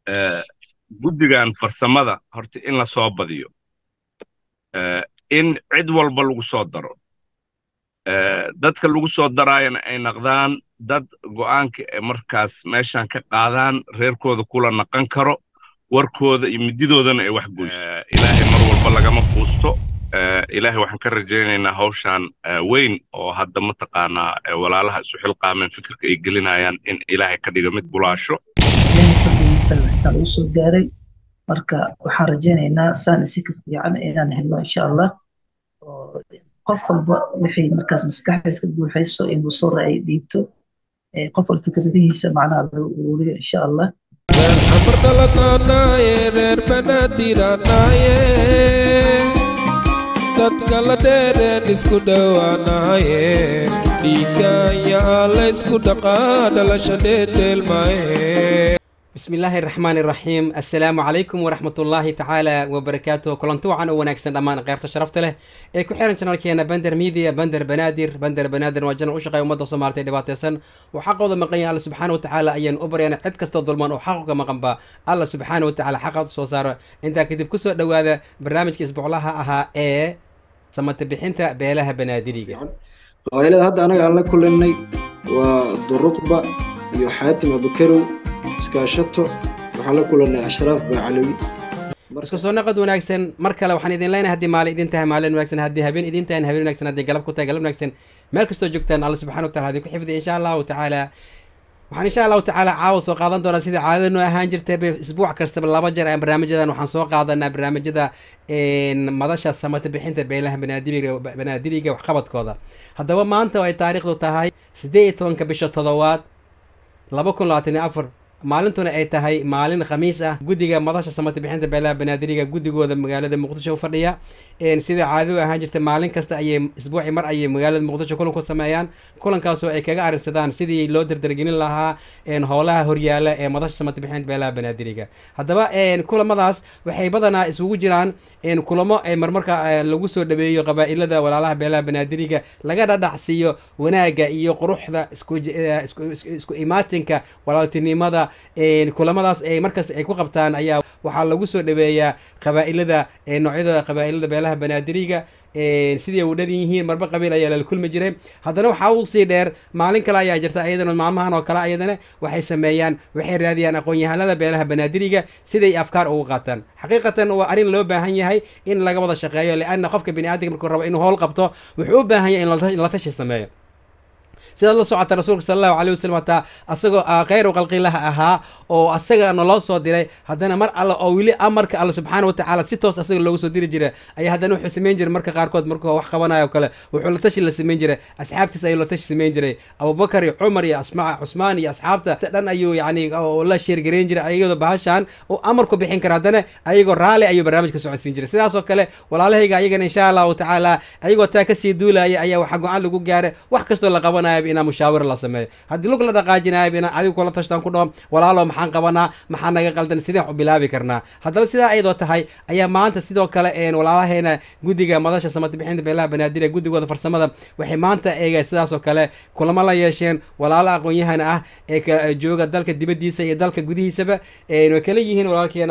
guddigan farsamada horta in la soo badiyo in cid walba lagu soo daro dadka lagu soo daraayana ay naqdaan dad go'aanka ee markaas meeshan ka qaadaan reerkooda kula naqan karo warkooda iyo mididoodana ay wax goyso ilaahay mar walba lagama quusto ilaahay waxaan ka rajaynaynaa hawshan weyn oo hadda mataqaanaa walaalaha isu xilqaameen fikirka ay gelinayaan in ilaahay ka dhiga mid bulaasho intaa lagu soo gaaray marka waxaan rajaynaynaa saan isi ka fiican inaan helno insha allah oo qof walba wixii markaas maskaxdiis ka buuxayso inuu soo ra'ay dhiibto qof walba fikradihiisa macnaha lagu uruuriyo insha allah reer xamar dhalatanaye reer banaadiranaye dadka la dheereen isku dhowaanaye dhiigaya laysku dhaqaa dhalasha dheedheelmaye بسم الله الرحمن الرحيم السلام عليكم ورحمة الله تعالى وبركاته كلنتو عن وناكسن دمان قيرت شرفت له ee ku xiran channelkeena Bender Media Bender Banaadir Bender Banaadir waa channel u shaqeeya ummadda Soomaaliyeed ee dhibaataysan oo xaqooda maqan yahay Allah subxaanahu wa ta'ala ayaan u baryana cid kastoo dulman oo xaqooga maqan ba Allah subxaanahu wa ta'ala xaqooda soo saaro intaa kadib ku soo dhawaada barnaamijka isbuuclaha ahaa ee samata bixinta beelaha banaadiriga qabaylada hadda anaga aan la kulanay waa duruqba iyo xaatim abukarow iskaashato waxaan la kulannay ashraaf baacalawi isku soo naqad wanaagsan mar kale waxaan idin leenahay haddii maalin idin tahay maalin wanaagsan haddii habeen idin tahay habeen wanaagsan haddii galab ku tahay galab wanaagsan meel kastoo joogtaan alla subxana wa taala hadii ku xifdiya insha allahu tacaala waxaan insha allahu tacaala caawa soo qaadan doonaa sidai caadada noo ahaan jirtay isbuuc kastaba laba jeer aan barnaamijyadan waxaan soo qaadanaa barnaamijyada madasha samata bixinta beelaha banaadiriga banaadiriga waxqabadkooda haddaba maanta ay taariikhdu tahay siddeed iyo tobanka bisha todobaad laba kun labaatan iyo afar maalintuna ay tahay maalin khamiis ah guddiga madasha samata bixinta beelaha banaadiriga guddigooda magaalada muqdisho u fadhiya sida caadadu ahaan jirta maalin kasta ayay isbuuci mar ayay magaalada muqdisho kulan ku sameeyaan kulankaasoo ay kaga arrinsadaan sidii loo dardargelin lahaa howlaha horyaala ee madasha samata bixinta beelaha banaadiriga haddaba kulamadaas waxay badanaa isugu jiraan kulamo marmarka lagu soo dhaweeyo qabaa'ilada walaalaha beelaha banaadiriga laga dhadhacsiiyo wanaagga iyo quruxda isku imaatinka walaaltinimada kulamadaas ay markaas ay ku qabtaan ayaa waxaa lagu soo dhaweeyaa qabaa'ilada noocyada qabaa'ilada beelaha banaadiriga sidii ay u dhan yihiin marba qabiil ayaa lala kulmi jiray haddana waxaa u sii dheer maalin kale ayaa jirta ayadana maalmahan oo kale ayadana waxay sameeyaan waxay raadiyaan aqoon-yahanada beelaha banaadiriga siday afkaar ugu qaataan xaqiiqatan waa arrin loo baahan yahay in laga wada shaqeeyo lianna qofka biniaadamka markuu rabo inuu howl qabto wuxuu u baahan yahay in la tashi sameeyo sidaad la socota rasuulka sala allahu alayh wasalam hataa asagoo khayru qalqilaha ahaa oo asaga naloo soo diray haddana mar alle oo weli amarka alle subxaana watacaala si toos asaga loogu soo diri jiray ayaa haddana wuxuu samayn jiray marka qaarkood markuu wax qabanayo kale wuxuu la tashi la samayn jiray asxaabtiis ayuu la tashi samayn jiray abubakar iyo cumar iyo asma cusmaan iyo asxaabta dhan ayuu yacni la sheergareyn jiray ayagoo bahashan uu amar ku bixin kara haddana ayagoo raali ayuu barnaamijka socodsiin jiray sidaasoo kale walaalahayga ayagana insha allahu tacaala ayagoo taa kasii duulaya ayaa waxaa go-aan lagu gaaray wax kastoo la qabanayo inaa mushaawir la sameeyo haddii lug la dhaqaajinayo inaan adigu kula tashtaan ku dhaho walaalo maxaan qabanaa maxaa naga qaldan sideen wax u bilaabi karnaa haddaba sidaa ayadoo tahay ayaa maanta sidoo kale walaalaheena guddiga madasha samata bixinta beelaha banaadir guddigooda farsamada waxay maanta eega sidaasoo kale kulamo la yeesheen walaalo aqoon-yahan ah ee jooga dalka dibaddiisa iyo dalka gudihiisaba way kala yihiin walaalkeena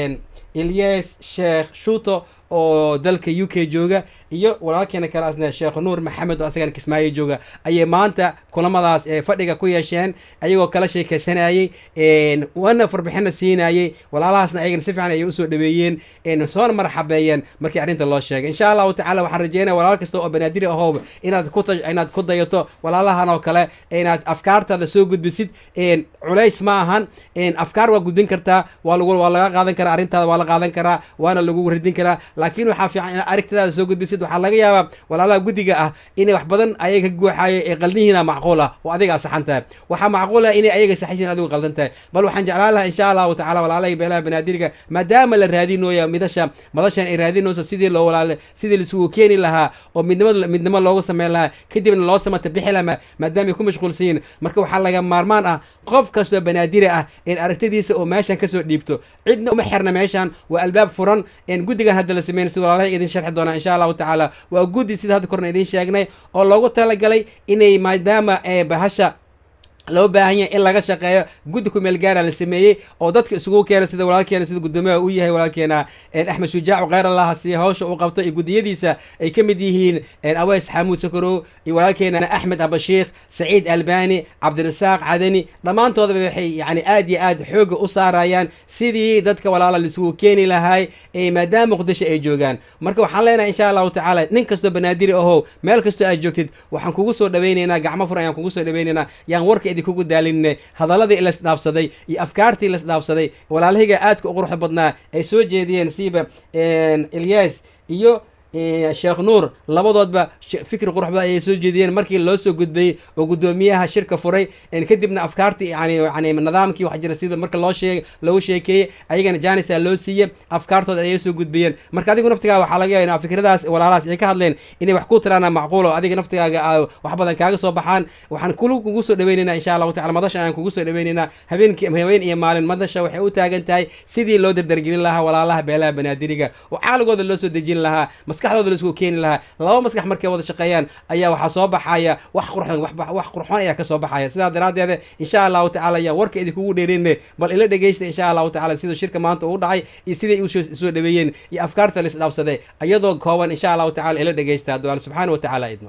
ilyas sheekh shuuto oo dalka u k jooga iyo walaalkeena kale asna sheekh nuur maxamed oo asagana kismaayo jooga ayay maanta kulamadaas fadhiga ku yeesheen ayagoo kala sheekeysanayey wana farbixina siinayey walaalahaasna ayagana si fiican ayay usoo dhaweeyeen soona marxabeeyeen markii arrinta loo sheegay insha allahu tacala waxaan rajeynaya walaal kasta oo banaadiri ahooba inaad ku inaad ku dayato walaalahan oo kale inaad afkaartaada soo gudbisid culays ma ahan afkaar waa gudbin kartaa waa lagu waa laga qaadan karaa arrintaada waa la qaadan karaa waana lagu radin karaa laakiin waxaa fiican inaad aragtidaada soo gudbisid waxaa laga yaabaa walaalaha guddiga ah inay wax badan ayaga ka guuxaayo ee qaldihiina macquul ah oo adiga saxan tahay waxaa macquul ah inay ayaga saxiisiin adigu qaldan tahay bal waxaan jeclaan lahaa insha allahu tacala walaalahay beelaha banaadiriga maadaama la raadinooya midasha madashan ay raadinayso sidii loo walaale sidii laisugu keeni lahaa oo midnimo midnimo loogu sameyn lahaa kadibna loo samata bixi lahaa maadaama ay ku mashquulsan yihiin marka waxaa laga maarmaan ah qof kastoo banaadiri ah in aragtidiisa oo meeshan kasoo dhiibto cidna uma xirna meeshan waa albaab furan guddigan hadda la sameyn sida walaalahay idin sharxi doonaa insha allahu tacaala waa guddi sida hadda korna idin sheegnay oo loogu talagalay inay maadaama bahasha loo baahan yahay in laga shaqeeyo guddi kumeel gaara la sameeyey oo dadka isugu keena sida walaalkeena sida guddoomiyaha uu yahay walaalkeena axmed shujaac kheyr allah siiya hawsha uu qabto iyo guddiyadiisa ay ka mid yihiin aweys xamuud sakorow iyo walaalkeena axmed abashiikh saciid albani cabdirasaaq cadani dhammaantoodaba waxay yani aad iyo aad xooga u saarayaan sidii dadka walaala laisugu keeni lahay maadaama muqdisho ay joogaan marka waxaan leenahay insha allahu tacaala nin kastoo banaadiri ahow meel kastoo aad joogtid waxaan kugu soo dhawaynaynaa gacmo fur ayaan kugu soo dhawaynaynaa yaan warka idinkugu daalinne hadaladii lasdhaafsaday iyo afkaartii lasdhaafsaday walaalahayga aadka u quruxda badnaa ay soo jeediyeen siiba ilyas iyo sheekh nuur labadoodba fikri quruxda ayay soo jeediyeen markii loo soo gudbayey oo guddoomiyaha shirka furay kadibna afkaartii yani yani nidaamkii wax jira sida marka loo sheeg loogu sheekeeyey ayagana janisa loo siiye afkaartooda ayay soo gudbayeen marka adigu naftigaaga waxaa laga yaaba fikradaas walaalahaas ay ka hadleen inay wax ku tiraana macquul oo adiga naftigaaga wax badan kaaga soo baxaan waxaan kulu kugu soo dhaweynaynaa insha allahu tacala madasha ayaan kugu soo dhaweynaynaa habeenkii habeen iyo maalin madasha waxay u taagan tahay sidii loo dardargelin lahaa walaalaha beelaha banaadiriga oo caaligooda loo soo dejin lahaa maskaxdooda laisku keeni lahaa laba maskax markay wada shaqeeyaan ayaa waxaa soo baxaya wax qurxon wax qurxoon ayaa kasoo baxaya sidaa daraaddeed insha allahu tacala ayaan warka idinkugu dheerinne bal ila dhegeysta insha allahu tacala siduu shirka maanta uu dhacay iyo siday usoo dhaweeyeen iyo afkaarta la isdhaafsaday iyadoo kooban insha allahu tacala ila dhegeysta hadduu alla subxaana wa tacaala idmo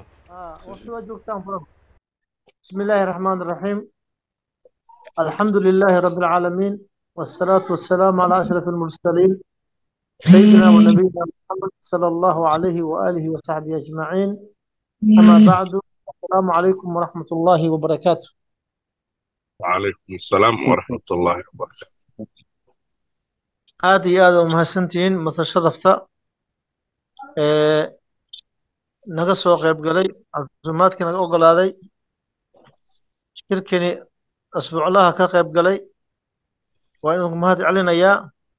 بسم الله الرحمن الرحيم الحمد لله رب العالمين والصلاة والسلام على أشرف المرسلين سيدنا ونبينا محمد صلى الله عليه وآله وصحبه أجمعين أما بعد السلام عليكم ورحمة الله وبركاته وعليكم السلام ورحمة الله وبركاته aad iyo aad umahadsantihiin matashadafta naga soo qayb galay casuumaadkii naga ogolaaday shirkini asbuuclaha ka qayb galay waa idinku mahad celinayaa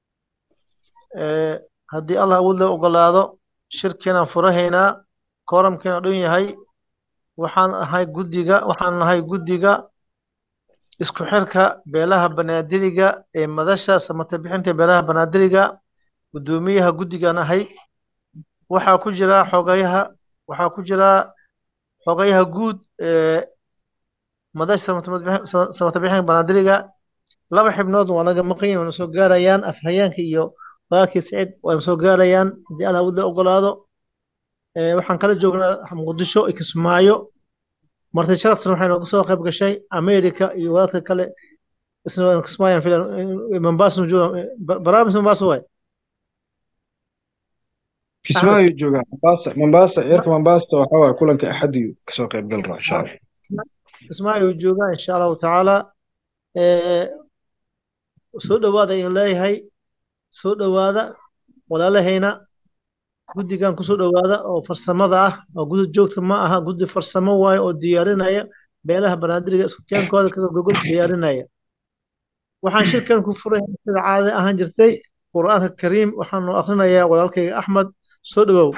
haddii allah awood loo ogolaado shirkiinaan furahaynaa kooramkiina dhan yahay waxaan ahay guddiga waxaan nahay guddiga isku xirka beelaha banaadiriga ee madasha samata bixinta beelaha banaadiriga guddoomiyaha guddigan ahay waxaa ku jira xogayaha waxaa ku jira xogayaha guud ee madasha samata bixinta banaadiriga laba xibnood waa naga maqan yihin waana soo gaarayaan afhayeenka iyo walaalkii saciid waana soo gaarayaan haddii allah awood loo ogolaado waxaan kala joognaa muqdisho iyo kismaayo marti sharaftan waxay nooga soo qayb gashay america iyo walaalka kale isna kismaayan filan mombasa jooga barnaamij mombasa waay kismaayo jooga mombasa mombasa ciirka mombasa waxaa waay kulanka axadiyu kasoo qayb gal raa insha allah kismaayo jooga insha allahu tacaala soo dhowaada in leeyahay soo dhowaada walaalahayna guddigan kusoo dhowaada oo farsamada ah oo guddi joogta ma aha guddi farsamo waayo oo diyaarinaya beelaha banaadiriga isku keenkooda kaga gogol diyaarinaya waxaan shirkan ku furay sida caadada ahaan jirtay qur'aanka kariim waxaanu akrinayaa walaalkayga axmed soo dhowow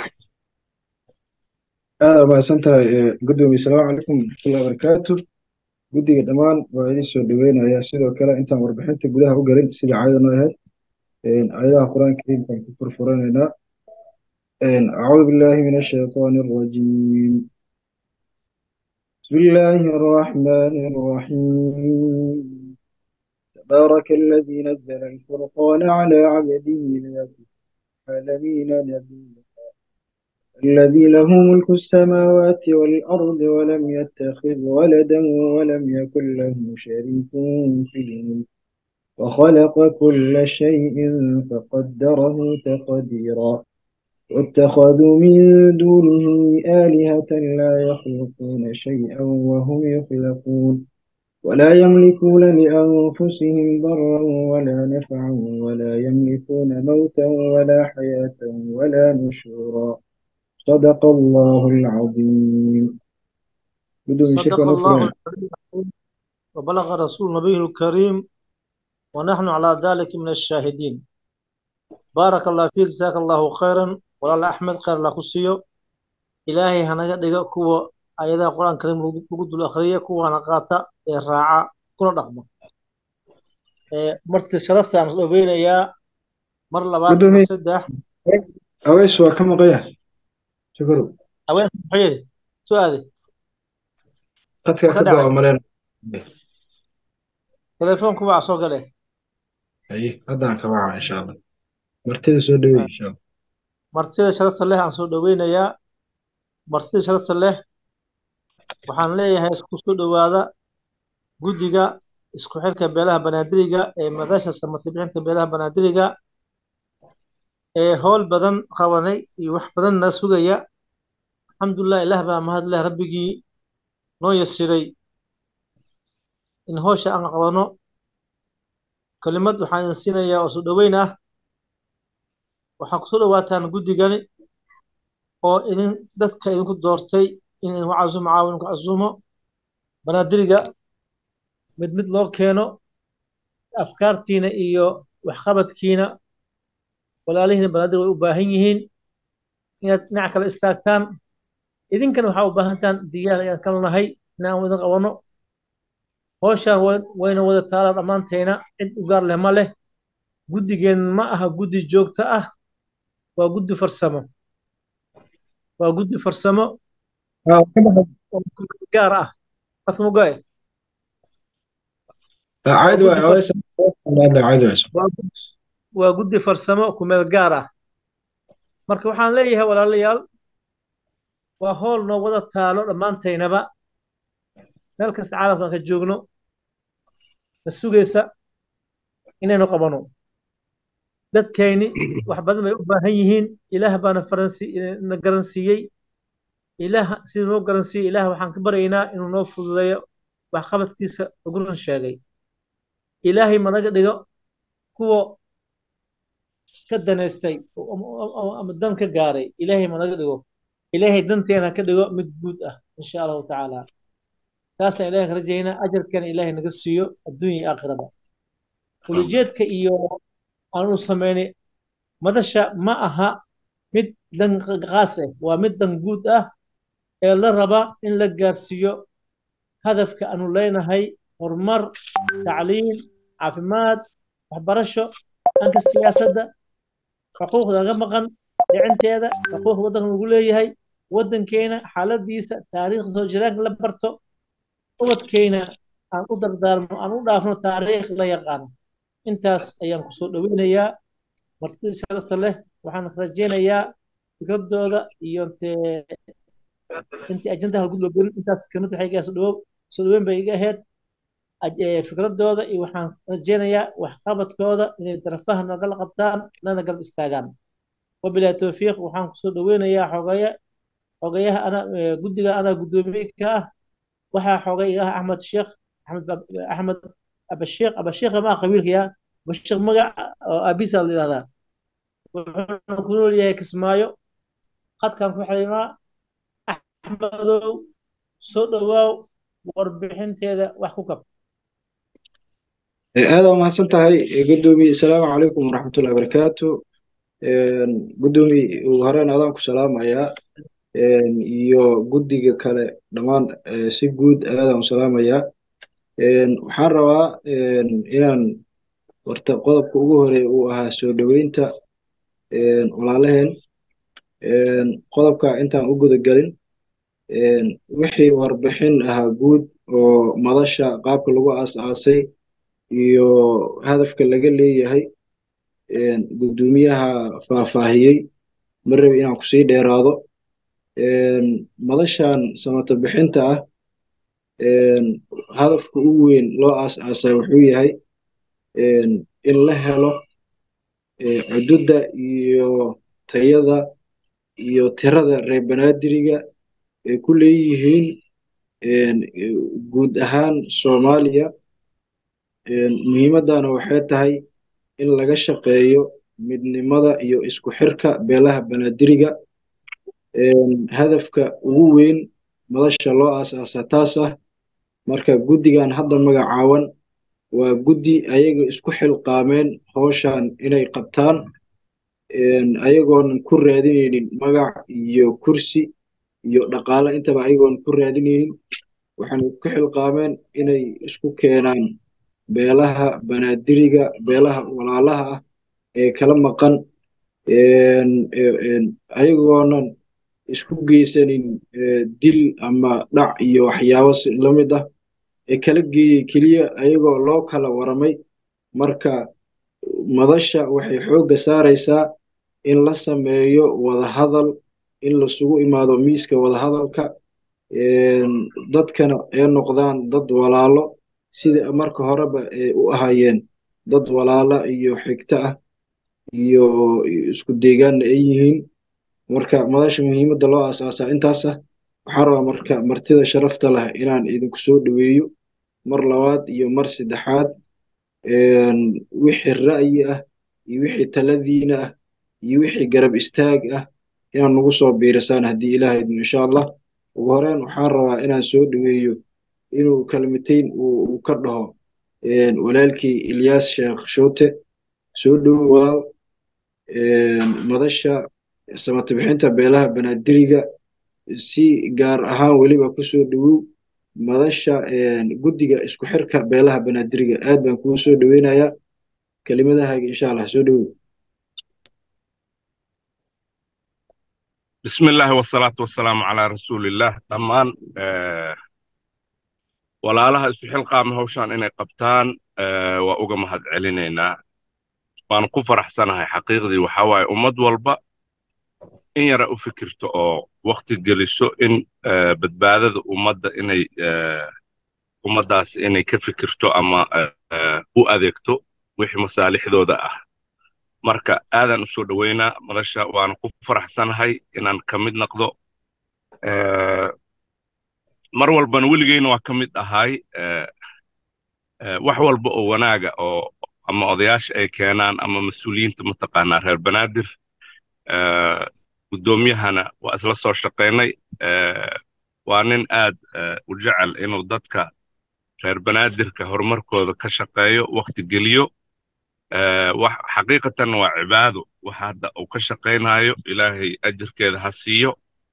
aada mahadsan tahay guddoomiye salaamu calaykum waraxmatullahi wabarakaatu guddiga dhammaan waa idin soo dhoweynayaa sidoo kale intaan warbixinta gudaha u galin sida caadada noo ahayd ayadaha qur-aanka kariimkaan ku furfuranaynaa أعوذ بالله من الشيطان الرجيم بسم الله الرحمن الرحيم تبارك الذي نزل الفرقان على عبده ليكون العالمين نبيا الذي له ملك السماوات والأرض ولم يتخذ ولدا ولم يكن له شريك في الملك وخلق كل شيء فقدره تقديرا واتخذوا من دونه آلهة لا يخلقون شيئا وهم يخلقون ولا يملكون لأنفسهم ضرا ولا نفعا ولا يملكون موتا ولا حياة ولا نشورا صدق الله العظيم صدق الله العظيم وبلغ رسول نبيه الكريم ونحن على ذلك من الشاهدين بارك الله فيك جزاك الله خيرا walaal axmed khayr la ku siiyo ilaahay hanaga dhiga kuwa ayadaha qur-aan kariim lagu dul akhriya kuwana qaata ee raaca kuna dhaqma marti sharafta aan isdhoweynayaa mar labaad mar saddex aweys waa ka maqaya shukuru aweys muxuu yidhi soo aade qadka ka daa maleen telefoonku waa soo gale haye haddaan ka waca insha allah martida soo dhaweey insha allah martida sharafta leh aan soo dhoweynayaa martida sharafta leh waxaan leeyahay isku soo dhowaada guddiga isku xirka beelaha banaadiriga ee madasha samati bixinta beelaha banaadiriga ee howl badan qabanay iyo wax badan na sugaya alxamdulilah ilaah baa mahad leh rabbigii noo yasiray in howsha aan qabano kelimad waxaan idin siinayaa oo soo dhoweyn ah waxaa kusoo dhowaataan guddigani oo idin dadka idinku doortay in idinku casumo caawin ku casumo banaadiriga mid mid loo keeno afkaartiina iyo waxqabadkiina walaalihiina banaadir way u baahan yihiin inaad dhinac kale istaagtaan idinkana waxaa u baahantaan diyaar ayaan kala nahay inaan idin qabano howshaan wayna wada taalaa dhammaantayna cid u gaar leh ma leh guddigeen ma aha guddi joogto ah waa guddi farsamo waa guddi farsamo gaar ah qasmugoe caadi waay haweensa caadi waay waa guddi farsamo kumeel gaar ah marka waxaan leeyahay walaalayaal waa howl noo wada taalo dhammaantaynaba meel kasta caalamkaan ka joogno na sugaysa inaynu qabano dadkayni wax badan bay u baahan yihiin ilaah baana na garansiiyey ilaah siduu noo garansiiyey ilaah waxaan ka baryaynaa inuu noo fududeeyo waxqabadkiisa ugu run sheegay ilaahay managa dhigo kuwa ka danaystay ama dan ka gaaray ilaahay managa dhigo ilaahay danteena ka dhigo mid guud ah insha allahu tacaala taasaan ilahay ka rajaynaa ajarkana ilaahay naga siiyo adduunya iyo aakhirada ulijeedka iyo aanu samaynay madasha ma aha mid dan qaas ah waa mid dan guud ah ee la raba in la gaarsiiyo hadafka aanu leenahay horumar tacliim caafimaad waxbarasho dhanka siyaasadda xuquuqda naga maqan dhicinteeda xuquuqda waddanka lagu leeyahay waddankeena xaaladiisa taariikhda soo jiraanka la barto ubadkeena aan u dardaarmo aan u dhaafno taariikh la yaqaano intaas ayaan kusoo dhoweynayaa martida sharafta leh waxaan rajaynayaa fikradooda iyo intee intii ajandaha lagu loogelin intaas kelmad waxay iga soo dhawow soo dhaweyn bay iga ahayd fikradooda iyo waxaan rajaynayaa waxqabadkooda inay darafaha nagala qabtaan lana garab istaagaan wabilahi towfiiq waxaan kusoo dhoweynayaa xogaya xogayaha ana guddiga anaa guddoomiye ka ah waxaa xogay iga ah axmed sheekh axmed axmed abasheekh abasheekha ma qabiilka yaa abasheekh magac oo aabisa la yidhahdaa wuxuuna ku nool yahay kismaayo qadkaan ku xidhiidhnaa axmedow soo dhowaaw warbixinteeda wax ku kab aada waa mahadsan tahay guddoomiye asalaamu calaykum waraxmatullahi wabarakaatu guddoomiye ugu horeen adaan ku salaamayaa iyo guddiga kale dhammaan si guud aadaan u salaamayaa waxaan rabaa inaan horta qodobka ugu horeeya uu ahaa soo dhoweynta walaalaheen qodobka intaan u gudagelin wixii warbixin ahaa guud oo madasha qaabka lagu aas-aasay iyo hadafka laga leeyahay guddoomiyaha faahfaahiyey ma rabi inaan kusii dheeraado madashan samata bixinta ah hadafka ugu weyn loo aas-aasay wuxuu yahay in la helo cududda iyo tayada iyo tirada reer banaadiriga ay ku leeyihiin guud ahaan soomaaliya muhiimaddana waxay tahay in laga shaqeeyo midnimada iyo isku xirka beelaha banaadiriga hadafka ugu weyn madasha loo aas-aasa taas ah marka guddigan hadda magacaawan waa guddi ayaga isku xilqaameen howshan inay qabtaan ayagoonan ku raadinaynin magac iyo kursi iyo dhaqaale intaba ayagoonan ku raadinaynin waxaana isku xilqaameen inay isku keenaan beelaha banaadiriga beelaha walaalaha ah ee kala maqan ayagoonan isku geysanin dil ama dhac iyo waxyaabo la mid ah ee kala geeyey keliya ayagoo loo kala waramay marka madasha waxay xoogga saaraysaa in la sameeyo wadahadal in lasugu imaado miiska wadahadalka dadkana ay noqdaan dad walaalo sida marka horeba ay u ahaayeen dad walaala iyo xigto ah iyo isku deegaanna ay yihiin marka madasha muhiimadda loo aasaasaa intaas ah waxaan rabaa marka martida sharafta leh inaan idinku soo dhoweeyo mar labaad iyo mar saddexaad wixii ra'yi ah iyo wixii taladiina ah iyo wixii garab istaag ah inaan nagu soo biirisaan haddii ilaahay idmo insha allah ugu horeyn waxaan rabaa inaan soo dhoweeyo inuu kalmitayn uu ka dhaho walaalkii ilyaas sheekh shoote soo dhowo walaal madasha samata bixinta beelaha banaadiriga si gaar ahaan weliba kusoo dhowow madasha guddiga isku xirka beelaha banaadiriga aad baan kugu soo dhoweynayaa kelimadahaaga insha allah soo dhowow bismi illaahi wasalaatu wasalaamu calaa rasuulillaah dhammaan walaalaha isu xilqaama hawshaan inay qabtaan waa uga mahad celinaynaa waanu ku faraxsanahay xaqiiqdii waxaa waaye ummad walba in yara u fikirto oo wakti geliso in badbaadada ummadda inay ummaddaas inay ka fikirto ama u adeegto wixii masaalixdooda ah marka aadaan u soo dhoweynaa madasha waana ku faraxsanahay inaan ka mid noqdo mar walbana weligeyna waa ka mid ahay wax walba oo wanaaga oo ama odayaasha ay keenaan ama mas-uuliyiinta mataqaanaa reer banaadir guddoomiyahana waa isla soo shaqaynay waa nin aad u jecel inuu dadka reer banaadirka horumarkooda ka shaqeeyo wakti geliyo wax xaqiiqatan waa cibaado waxa hadda uu ka shaqaynayo ilaahay ajirkeeda ha siiyo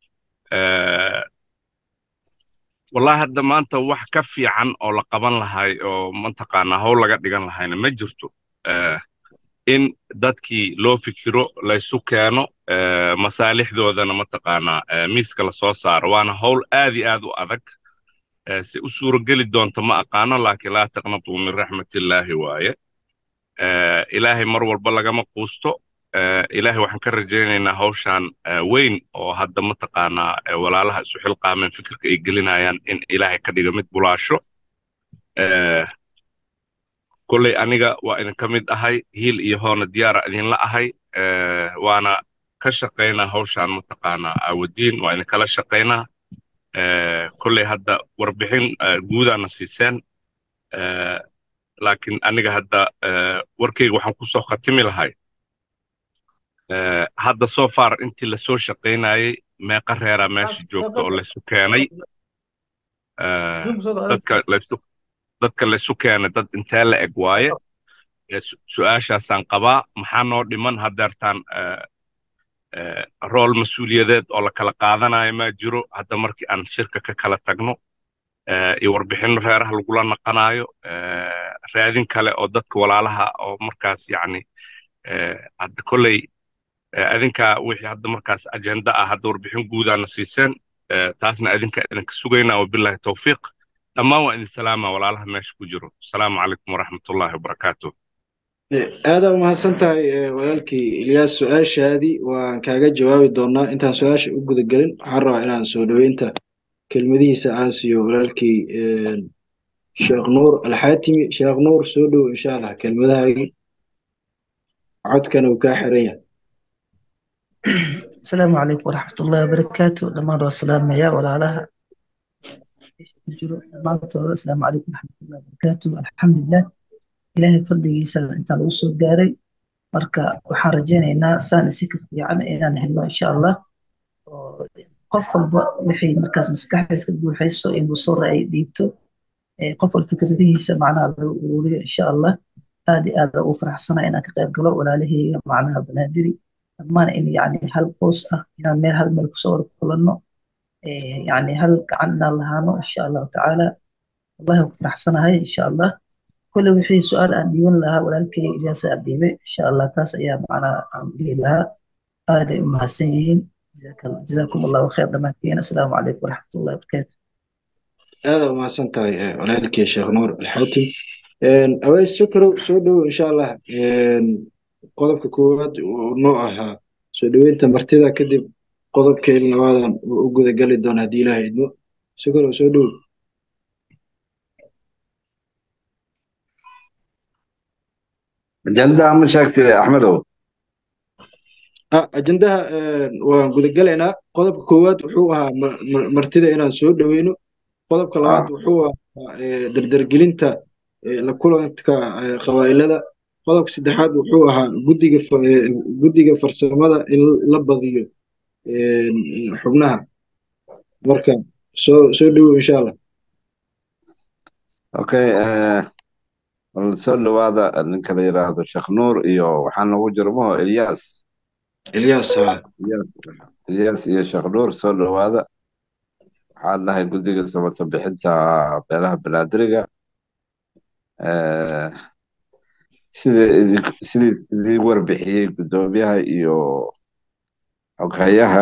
wallahi hadda maanta wax ka fiican oo la qaban lahay oo mataqaanaa howl laga dhigan lahayna ma jirto in dadkii loo fikiro laysu keeno masaalixdoodana mataqaanaa miiska lasoo saaro waana howl aad iyo aad u adag si u suurogeli doonto ma aqaano laakiin laa taqnatuu min raxmatillaahi waaye ilaahay mar walba lagama quusto ilaahay waxaan ka rajaynaynaa hawshaan weyn oo hadda mataqaanaa walaalaha isu xilqaameen fikirka ay gelinayaan in ilaahay ka dhiga mid bulaasho kolley aniga waa idinka mid ahay hiil iyo hoona diyaara idinla ahay waana ka shaqaynaa hawshaan mataqaanaa aawadiin waa idinkala shaqaynaa kolley hadda warbixin guudaana siiseen laakiin aniga hadda warkayga waxaan kusoo khatimi lahay hadda soo far intii lasoo shaqaynayey meeqa reeraa meesha joogta oo laysu keenay dadka laysu keenay dad intee la eg waaye su-aashaasaan qabaa maxaa noo dhiman haddeertaan rool mas-uuliyadeed oo la kala qaadanayo maa jiro hadda markii aan shirka ka kala tagno iyo warbixinno reeraha lagula naqanayo raadin kale oo dadka walaalaha oo markaas yacni hadda kolley adinkaa wixii hadda markaas ajenda ah hadda warbixin guudaana siiseen taasna adinka idinka sugaynaa wabillahi tawfiiq dhammaan waa idin salaama walaalaha meesha ku jiro asalaamu calaykum waraxmatullahi wabarakaatu aadaa umahadsan tahay walaalkii ilyaas su-aashaadii waan kaaga jawaabi doonaa intaan su-aasha u guda gelin waxaan rabaa inaan soo dhoweynta kelmadihiisa aan siiyo walaalkii sheekh nuur alxaatimi sheekh nuur soo dhow insha allah kelmadahaagii codkana uu kaa xiran yahay asalaamu calaykum waraxmatullahi wabarakaatu dhammaan waa salaamaya walaalaha ku jiro dhammaantooda asalaamu calaykum waraxmatullahi wabarakaatu alxamdulilah ilaahay fadligiisa intaan lagu soo gaaray marka waxaan rajaynaynaa saan isi ka fiican inaan helno insha allah oo qof walba wixii markaas maskaxdiis ka buuxayso inuu soo ra'ay dhiibto qof walba fikradihiisa macnaha lagu ururiyo insha allah aad iyo aad ugu faraxsana inaan ka qayb galo walaalahayga macnaha banaadiri dhammaan in yani hal qoys ah inaan meel hal meel kusoo wada kulanno yani hal gacan inaan lahaano insha allahu tacaala wallahi waan ku faraxsanahay insha allah kule wixii su-aal aan dhiiban lahaa walaalkay ilyaasa aan dhiibay insha allah taas ayaa macnaha aan dhihi lahaa aaday u mahadsan yihiin jazaakum allahu khayr dhammaantiin assalaamu calaykum waraxmatullahi wabarakaatu aada umahadsan tahay walaalkii sheekh nuur alxaatim aweys shukrow soo dhowow insha allah qodobka koowaad uu noo ahaa soo dhoweynta martida kadib qodobkeeda labaadan uu u guda gali doona haddii ilaah idmo shukrow soo dhowow ajandaha ma sheegtay axmedow ajendaha waan gudagalaynaa qodobka koowaad wuxuu ahaa martida inaan soo dhoweyno qodobka labaad wuxuu ahaa dardargelinta la kulanka qabaa'ilada qodobka saddexaad wuxuu ahaa guddiga guddiga farsamada in la badiyo xubnaha marka soo soo dhowow insha allah okay bal soo dhowaada ninka la yidhaahdo sheekh nuur iyo waxaa noogu jiro maho ilyas ilyas ilyas iyo sheekh nuur soo dhowaada waxaan dhahay guddiga samata bixinta beelaha banaadiriga sidii sidii idii warbixiyey guddoomiyaha iyo xoghayaha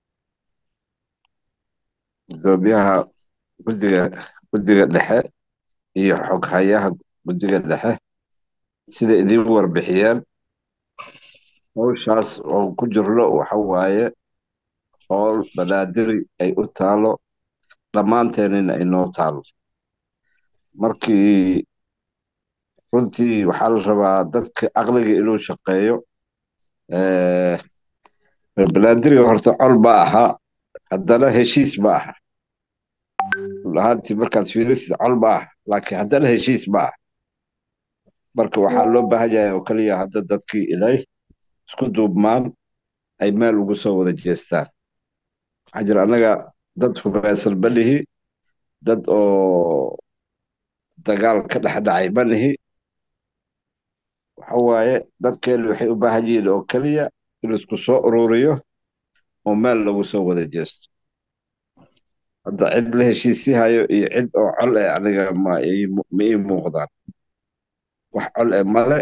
guddoomiyaha guddiga guddiga dhexe iyo xoghayaha guddiga dhexe sida idiin warbixiyeen howshaas oo ku jirno waxa waaye howl banaadiri ay u taalo dhammaanteenina ay noo taalo markii runtii waxaa la rabaa dadka aqliga inuu shaqeeyo banaadiriga horta col ma aha haddana heshiis ma aha ahaantii markaad fiirisid col ma aha laakiin haddana heshiis ma aha marka waxaa loo baahan yahay oo keliya hadda dadkii inay isku duubmaan ay meel ugu soo wada jeestaan waxaa jira annaga dad hubaysan ma nihi dad oo dagaal ka dhex dhacay ma nihi waxa waaye dadkeenu waxay u baahan yihiin oo keliya in isku soo ururiyo oo meel lagu soo wada jeesto hadda cid la heshiisihayo iyo cid oo col eh aniga ma ii muuqdaan wax col eh male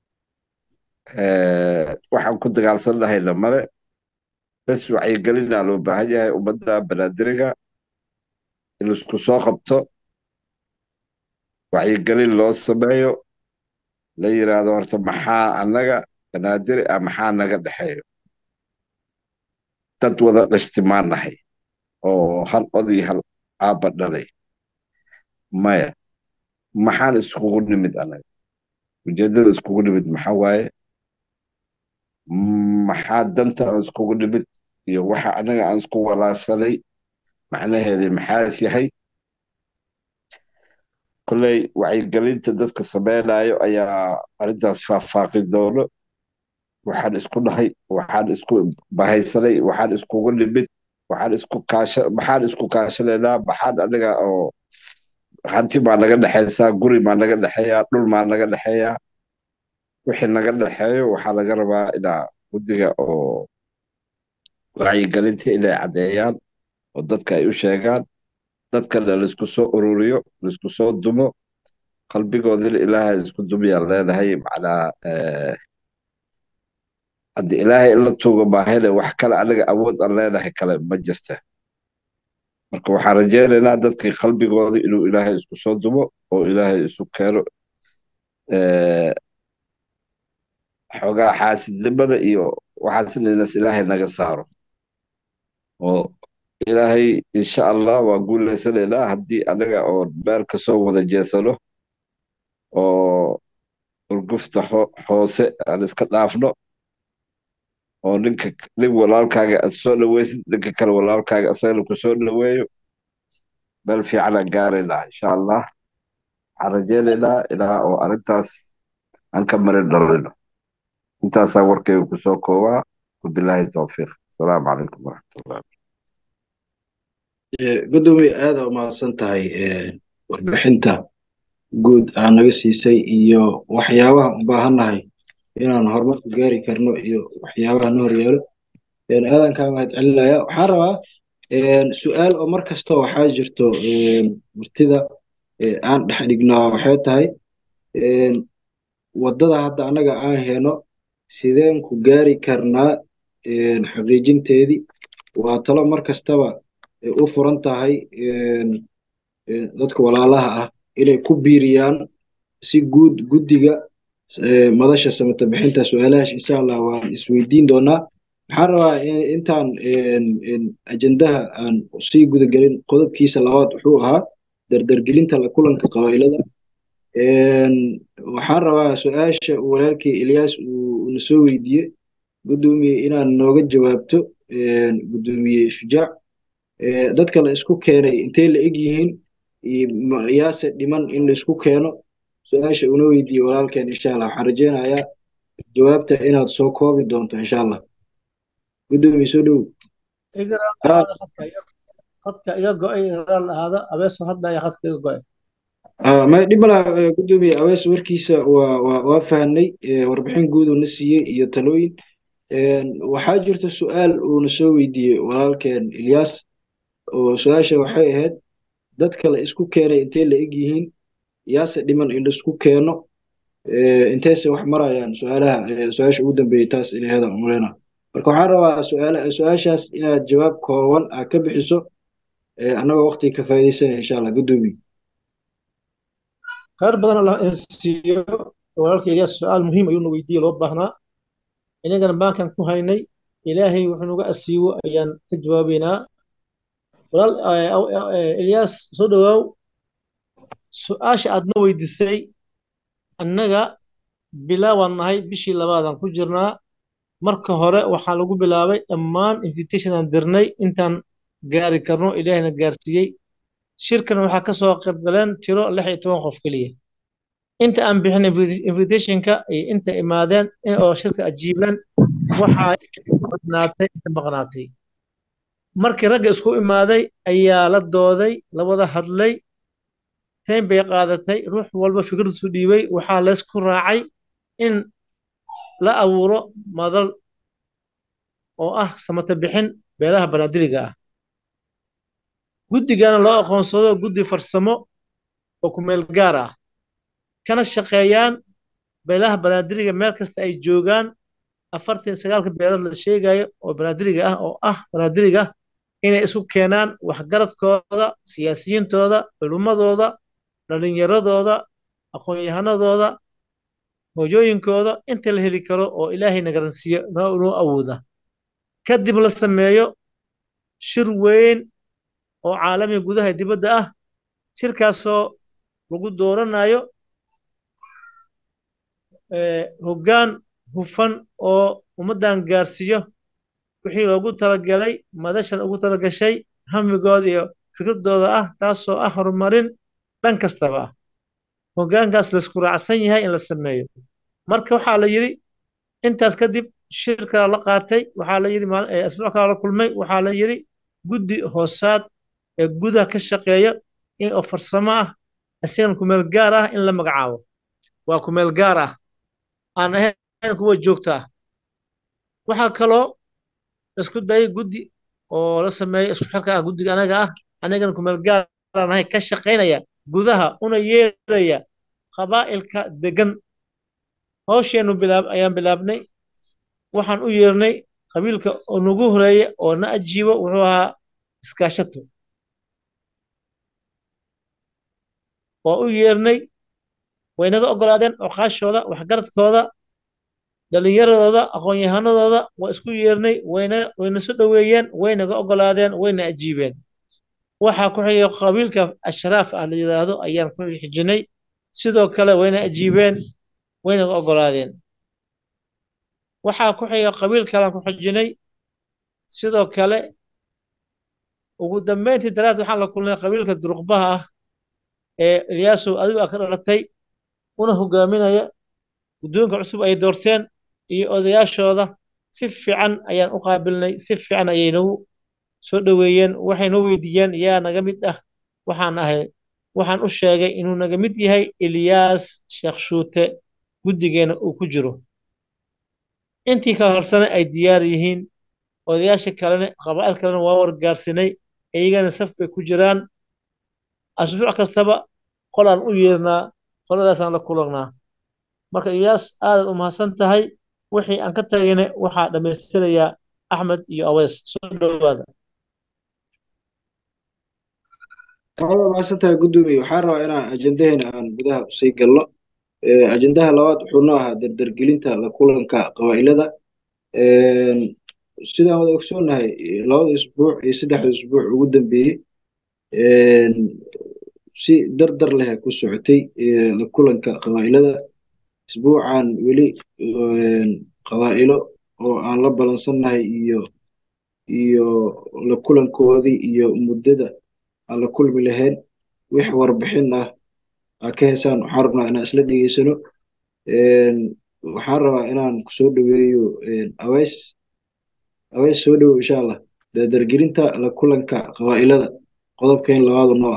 waxaan ku dagaalsannahayna male bes wacyigelinaa loo baahan yahay ummadda banaadiriga in isku soo qabto wacyigelin loo sameeyo la yidhaahdo horta maxaa annaga banaadiri ah maxaa naga dhexeeyo dad wada dhashtimaan nahay oo hal od iyo hal aabba dhalay maya maxaan iskugu nimid anaga ujeeddada iskugu nimid maxaa waaye maxaa danta aan iskugu nimid iyo waxa anaga aan isku walaashanay macnaheedii maxaas yahay kolley wacyigelinta dadka sameynayo ayaa arrintaas faahfaaqi doono waxaan isku dhahay waxaan isku bahaysanay waxaan iskugu nimid waxaan isku kaasha maxaan isku kaashanaynaa maxaan anaga oo hanti maa naga dhexaysaa guri maa naga dhexeeyaa dhul maa naga dhexeeyaa wixii naga dhexeeyo waxaa laga rabaa inaa guddiga oo wacyigelinta inay caddeeyaan oo dadka ay u sheegaan dadkana laisku soo ururiyo laisku soo dumo qalbigoodina ilaahay isku dumiyaan leenahay macnaa haddii ilaahay in la tuugo maahayne wax kale anaga awood aan leenahay kale ma jirta marka waxaan rajaynaynaa dadkii qalbigooda inuu ilaahay isku soo dumo oo ilaahay isu keeno xoogaa xaasidnimada iyo waxaasinanas ilaahay naga saaro oo ilaahay insha allah waa guulaysanaynaa haddii anaga oo meel kasoo wada jeesano oo urgufta hoose aan iska dhaafno oo ninka nin walaalkaaga aad soo dhaweysid ninka kale walaalkaaga asagana ku soo dhaweeyo meel fiicanaan gaaraynaa insha allah waxaan rajaynaynaa ilaa oo arrintaas aan ka marin dhalino intaasaa warkayga kusoo koobaa wabilaahi towfiiq asalaamu calaykum waraxmatullah gudoomiye aada umahadsan tahay warbixinta guud aa naga siisay iyo waxyaabaha u baahannahay inaan horumarku gaari karno iyo waxyaabaha na horyeelo aadan kaa mahad celinaya waxaan rabaa su-aal oo mar kasta waxaa jirto martida aan dhex dhignaa waxay tahay waddada hadda annaga aan heno sideen ku gaari karnaa xaqiijinteedii waa talo mar kastaba u furan tahay dadka walaalaha ah inay ku biiriyaan si guud guddiga madasha samata bixinta su-aalahaas insha allah waan isweydiin doonaa waxaan rabaa intaan ajendaha aan sii gudagelin qodobkiisa labaad wuxuu ahaa dardargelinta la kulanka qabaa'ilada waxaan rabaa su-aasha walaalkii ilyaas uu na soo weydiiyey guddoomiye inaad nooga jawaabto guddoomiye shujaac dadka la isku keenay intay la eg yihiin yaase dhiman in la isku keeno su-aasha una weydiiyey walaalkeen insha allah waxaan rajeynayaa jawaabta inaad soo koobi doonto insha allah guddoomiye soo dhow khadka iga go-ay raal ahaada abeeso hadda ayaa khadka iga go-ay may dhib mala guddoomiye abees warkiisa waa waa waa fahnay warbixin guud uu na siiyey iyo talooyin waxaa jirta su-aal uuna soo weydiiyey walaalkeen ilyaas oo su-aasha waxay ahayd dadka la isku keenay intay la eg yihiin yaase dhiman in laisku keeno intayse wax marayaan su-aalaha su-aasha ugu dambeeyey taas inay hedan umulena marka waxaan rabaa su-aala su-aashaas inaad jawaab kooban aad ka bixiso annagoo waqtiga ka faa'iidaysanaya insha allah guddoomiye khayr badan allah siiyo walaalka ilyaas su-aal muhiim ayuuna weydiiyey loo baahnaa inagana baankan ku haynay ilaahay wuxuu naga asiibo ayaan ka jawaabaynaa walaal ilyaas soo dhowaaw su-aasha aadna weydiisay annaga bilaabaan nahay bishii labaadaan ku jirnaa marka hore waxaa lagu bilaabay dhammaan invitation aan dirnay intaan gaari karno ilaahayna gaarsiiyey shirkan waxaa ka soo qayb galeen tiro lix iyo toban qof keliya inta aan bixin invitationka iyo inta imaadeen oo shirka ajiibeen waxaa badnaatay inta maqnaatay markii ragga isku imaaday ayaa la dooday la wada hadlay tayn bay qaadatay ruux walba fikraddiisu dhiibay waxaa laysku raacay in la abuuro madal oo ah samata bixin beelaha banaadiriga ah guddigana loo aqoonsado guddi farsamo oo ku meel gaar ah kana shaqeeyaan beelaha banaadiriga meel kasta ay joogaan afartan iyo sagaalka beelood la sheegayo oo banaadiriga ah oo ah banaadiriga inay isku keenaan waxgaradkooda siyaasiyiintooda culummadooda dhalinyaradooda aqoon-yahanadooda hooyooyinkooda inta la heli karo oo ilaahay nagaransiiyo noo awooda kadib la sameeyo shir weyn oo caalamiga gudaha dibadda ah shirkaasoo lagu dooranayo hoggaan hufan oo ummaddan gaarsiiyo wixii loogu talagalay madashan ugu talagashay hamigooda iyo fikradooda ah taasoo ah horumarin dhan kastaba ah hoggaankaas laysku raacsan yahay in la sameeyo marka waxaa la yidhi intaas kadib shir kala la qaatay waxaa la yidhi asbuuc kala la kulmay waxaa la yidhi guddi hoosaad ee gudaha ka shaqeeya in oo farsamo ah isagan kumeel gaar ah in la magacaabo waa kumeel gaar ah aan ahayn kuwa joogta ah waxaa kaloo isku dayay guddi oo la sameeyo isku xirka ah guddiga anaga ah anagana kumeel gaaraan ahay ka shaqaynaya gudaha una yeeraya qabaa'ilka degan hawsheenu bilaab ayaan bilaabnay waxaan u yeernay qabiilka oo nagu horeeya oo na ajiibo wuxuu ahaa iskaashato waa u yeernay way naga oggolaadeen oqaashooda waxgaradkooda dhalinyaradooda aqoon-yahanadooda waa isku yeernay wayna wayna soo dhoweeyeen way naga oggolaadeen wayna ajiibeen waxaa ku xigay qabiilka ashraaf ah la yidhaahdo ayaan ku xijinay sidoo kale wayna ajiibeen waynaga oggolaadeen waxaa ku xiga qabiil kalaan ku xijinay sidoo kale ugu dambeyntii daraad waxaan la kulnay qabiilka duruqbaha ah ee ilyaasow adigu aa ka dhalatay una hogaaminaya guddoonka cusub ay doorteen iyo odayaashooda si fiican ayaan u qaabilnay si fiican ayay nagu soo dhoweeyeen waxay noo weydiiyeen yaa naga mid ah waxaan ahay waxaan u sheegay inuu naga mid yahay ilyaas sheekh shuute guddigeena uu ku jiro intii kala horsana ay diyaar yihiin odayaasha kalena qabaa'il kalena waa wargaarsinay iyagana saf bay ku jiraan asbuuc kastaba qolaan u yeernaa qoladaasaan la kulannaa marka ilyaas aadaad u mahadsan tahay wixii aan ka tagayna waxaa dhammaystirayaa axmed iyo aweys soo dhowaada waa mahadsantahay guddoomiye waxaan rabaa inaan ajendaheena aan gudaha usii galno ajendaha labaad wuxuu noo ahaa dardargelinta la kulanka qabaa'ilada sidaan wada ogsoonnahay labada isbuuc iyo saddexda isbuuc ugu dambeeyey si dardar leh ku socotay la kulanka qabaa'ilada isbuucan weli qabaa'ilo oo aan la balansannahay iyo iyo la kulankoodii iyo muddada aan la kulmi lahayn wix warbixin ah aa ka hesaan waxaan rabnaa inaan isla dhegeysano waxaan rabaa inaan kusoo dhoweeyo aweys aweys soo dhowow insha allah dardargelinta la kulanka qabaa'ilada qodobkeen labaadu noo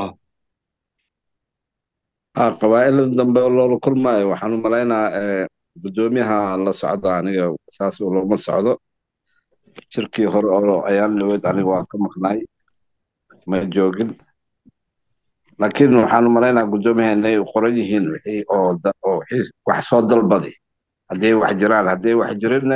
ah qabaa'ilada dambe loola kulmaayo waxaan u malaynaa guddoomiyaha la socda aniga saas looma socdo shirkii hore oo ayaan dhaweyd aniga waa ka maqnaay ma joogin laakiin waxaan u malaynaa guddoomiyaha inay qoran yihiin wixii oo wixii wax soo dalbaday hadday wax jiraan hadday wax jirinna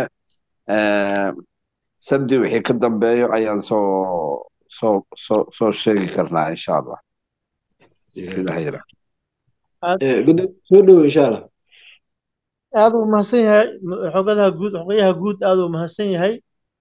sabdi wixii ka dambeeyo ayaan soo soo soo soo sheegi karnaa insha allah sida hayra soo dhowo insha allah aad uu mahadsan yahay xogadaha guud xogayaha guud aad uu mahadsan yahay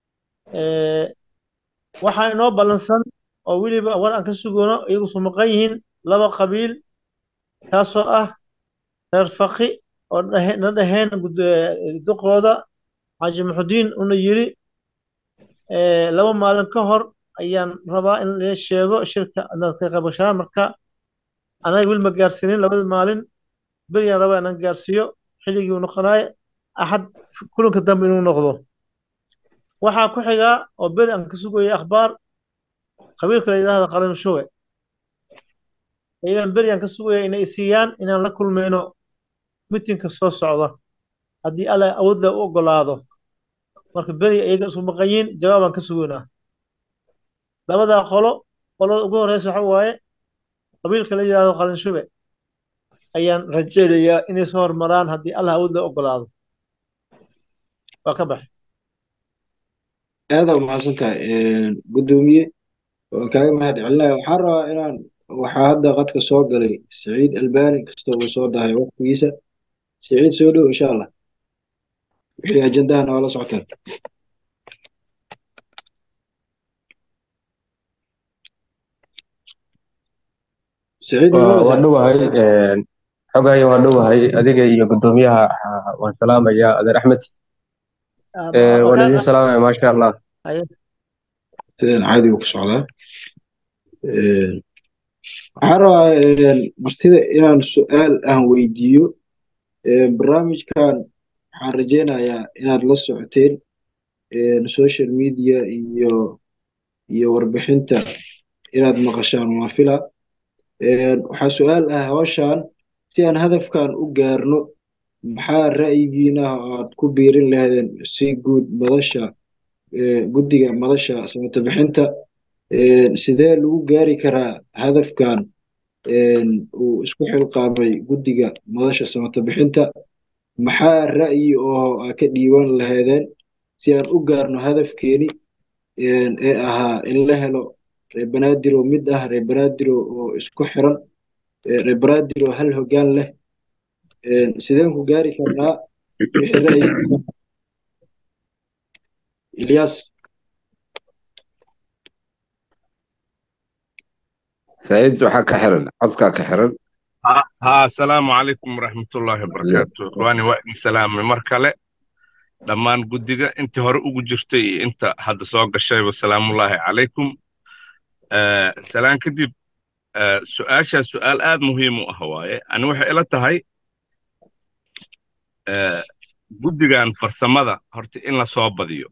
waxaa inoo ballansan oo weliba war aan ka sugoono iyagu soo maqan yihiin laba qabiil taasoo ah reer faqi oo na dhaheen duqooda xaaji muxudiin una yiri laba maalin ka hor ayaan rabaa in la sheego shirka inaad ka qabashaan marka anaga wil ma gaarsiinin labada maalin beriyaan rabaa inaan gaarsiiyo xilligii uu noqonaay axad kulanka dambe inuu noqdo waxaa ku xigaa oo beri aan ka sugayay akhbaar qabiilka la yidhaahda qalin shuwe iyadan beri aan ka sugaya inay siiyaan inaan la kulmayno mitinka soo socda haddii alla awood leh u ogolaado marka beri iyaga isku maqan yihiin jawaabaan ka sugaynaa labadaa qolo qolada ugu horeysa waxa waaye qabiilka la yidhaahdo qalin shube ayaan rajaynayaa inay soo hormaraan haddii allah awood leh ogolaado waa ka baxay aada umahadsan tahay guddoomiye waan kaaga mahad celinaya waxaan rabaa inaan waxaa hadda qadka soo galay saciid albani kastoo uu soo dahay waqtigiisa saciid soo dhow insha allah wixii ajendaha noola socotaan waa dhowahay xogayo waa dhowahay adiga iyo guddoomiyaha waan salaamayaa adeer axmed waan idin salaamaya maasha allah sidaan caadiga ku socdaa waxaan rabaa martida inaan su-aal aan weydiiyo barnaamijkan waxaan rajaynayaa inaad la socoteen social media iyo iyo warbixinta inaad maqashaan waa fila waxaa su-aal ah hawshan si aan hadafkan u gaarno maxaa ra'yigiina aad ku biirin lahaydeen si guud madasha guddiga madasha samata bixinta sidee lagu gaari karaa hadafkan uu isku xilqaamay guddiga madasha samata bixinta maxaa ra'yi oo aa ka dhiiban lahaydeen si aan u gaarno hadafkeeni ee ahaa in la helo reer banaadiro mid ah reer banaadiro oo isku xiran reer banaadiro hal hoggaan leh sideen ku gaari karnaa wixii ra'yi ilyas سعيد waxaa ka xiran codkaa ka xiran ها السلام عليكم ورحمة الله وبركاته وأنا وإني سلام مركلة dhammaan guddiga intii hore ugu jirtay iyo inta hadda soo gashayba salaamullaahi calaykum salaan kadib su-aashaa su-aal aad muhiim u ah waaye ani waxay ila tahay guddigan farsamada horta in la soo badiyo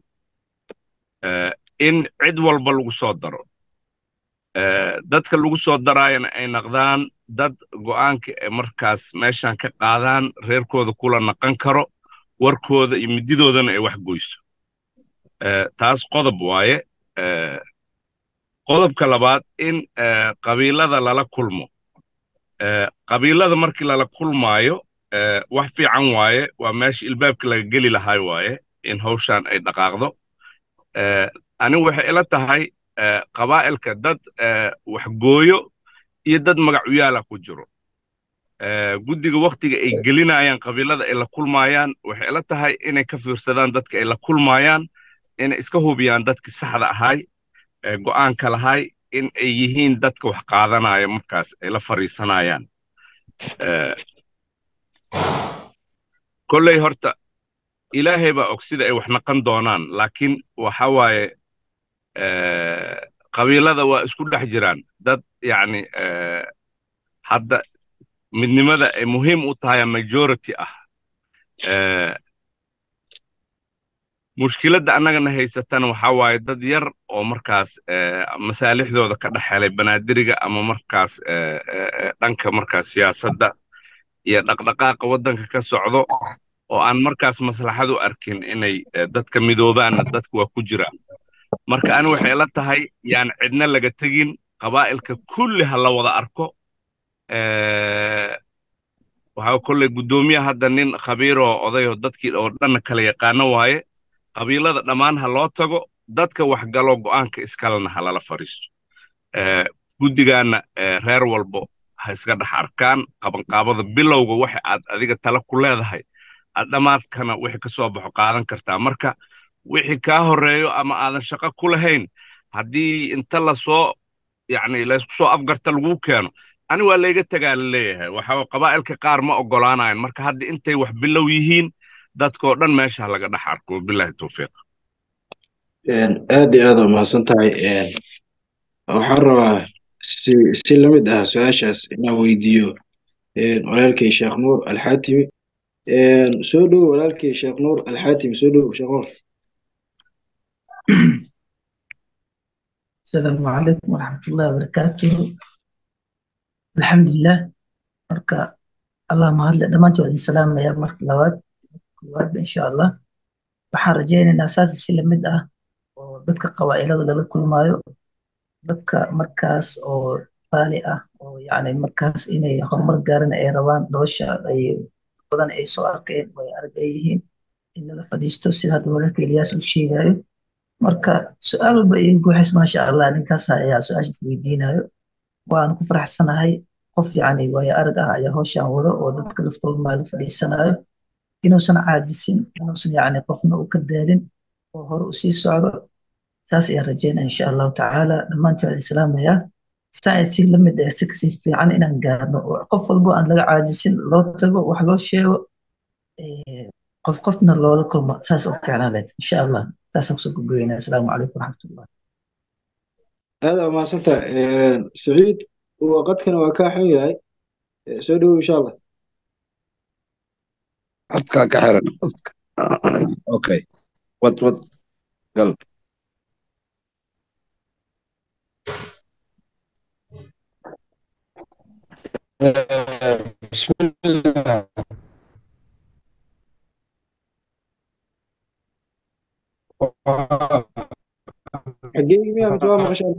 in cid walba lagu soo daro dadka lagu soo daraayana ay naqdaan dad go'aanka ee markaas meeshan ka qaadaan reerkooda kula naqan karo warkooda iyo mididoodana ay wax goyso taas qodob waaye qodobka labaad in qabiilada lala kulmo qabiilada markii lala kulmaayo wax fiican waaye waa meesha ilbaabka laga geli lahay waaye in hawshan ay dhaqaaqdo anigu waxay ila tahay qabaa'ilka dad wax gooyo iyo dad magacuyaala ku jiro guddiga wakhtiga ay gelinayaan qabiilada ay la kulmaayaan waxay ila tahay inay ka fiirsadaan dadka ay la kulmaayaan inay iska hubiyaan dadkii saxda ahay ee go'aanka lahay in ay yihiin dadka wax qaadanaya markaas ay la fadhiisanayaan kolley horta ilaahay baa og sida ay wax naqan doonaan laakiin waxa waaye qabiilada waa isku dhex jiraan dad yacni hadda midnimada ay muhiim u tahay majority ah mushkiladda annagana haysatana waxaa waaye dad yar oo markaas masaalixdooda ka dhex helay banaadiriga ama markaas dhanka markaas siyaasadda iyo dhaqdhaqaaqa waddanka ka socdo oo aan markaas maslaxad u arkin inay dadka midoobaanna dadka waa ku jiraan marka ani waxay la tahay yaan cidna laga tegin qabaa'ilka kulli ha la wada arko waxaa kolley guddoomiyaha hadda nin khabiiroo odayoo dadkii oo dhanna kala yaqaano waaye qabiilada dhammaan ha loo tago dadka waxgalo go'aanka iskalena ha lala fadhiisto guddigaanna reer walbo ha iska dhex arkaan qabanqaabada bilowga waxa aad adiga tala ku leedahay aad dhammaadkana wixii ka soo baxo qaadan kartaa marka wixii kaa horreeyo ama aadan shaqo ku lahayn haddii inta lasoo yacni laysku soo afgarta laguu keeno ani waa layga tegaa la leeyahay waxa qabaa'ilka qaar ma oggolaanayan marka hadda intay wax bilow yihiin dadkoo dhan meesha laga dhex arko bilahi towfiiq aad iyo aad waa mahadsan tahay waxaan rabaa si si la mid ah su-aashaas inaan weydiiyo walaalkay sheekh nuur alxaatimi soo dhow walaalkay sheekh nuur alxaatimi soo dhow sheekh nuur السلام عليكم ورحمة الله وبركاته الحمد لله marka allah mahadle dhammaantood idin salaamaya marka labaad koowaadba insha allah waxaan rajaynaynaa saas si lamid ah oo dadka qabaa'ilada lala kulmaayo dadka markaas oo baali ah oo yacni markaas inay horumar gaaran ay rabaan nolosha ay badan ay soo arkeen way arag ay yihiin in lala fadhiisto sida hadda walaalka ilyaas u sheegayo marka su-aal walba iga guuxis maasha allah ninkaas ayaa su-aashaas weydiinayo waan ku faraxsanahay qof yacni waayo arag ah ayaa hawshan wado oo dadka laftooda maala fadhiisanayo inuusan caajisin inuusan yacni qofna u ka daalin oo hore u sii socdo saas ayaan rajeynaya insha allahu tacaala dhammaantood islaamaya saa si la mid ah si kasi fiican inaan gaarno oo qof walbo aan laga caajisin loo tago wax loo sheego qof qofna loola kulmo saas u fiicnaan lahayd insha allah saasaan kusoo gudboweynaa asalaamu calaykum waraxmatullah aad waa mahadsantaha saciid waqadkana waa kaa xun yahay soo dhowow insha allah codkaa ka xiran codka okay wad wad gal بسم الله xageegi miyaa mise waa maqashaan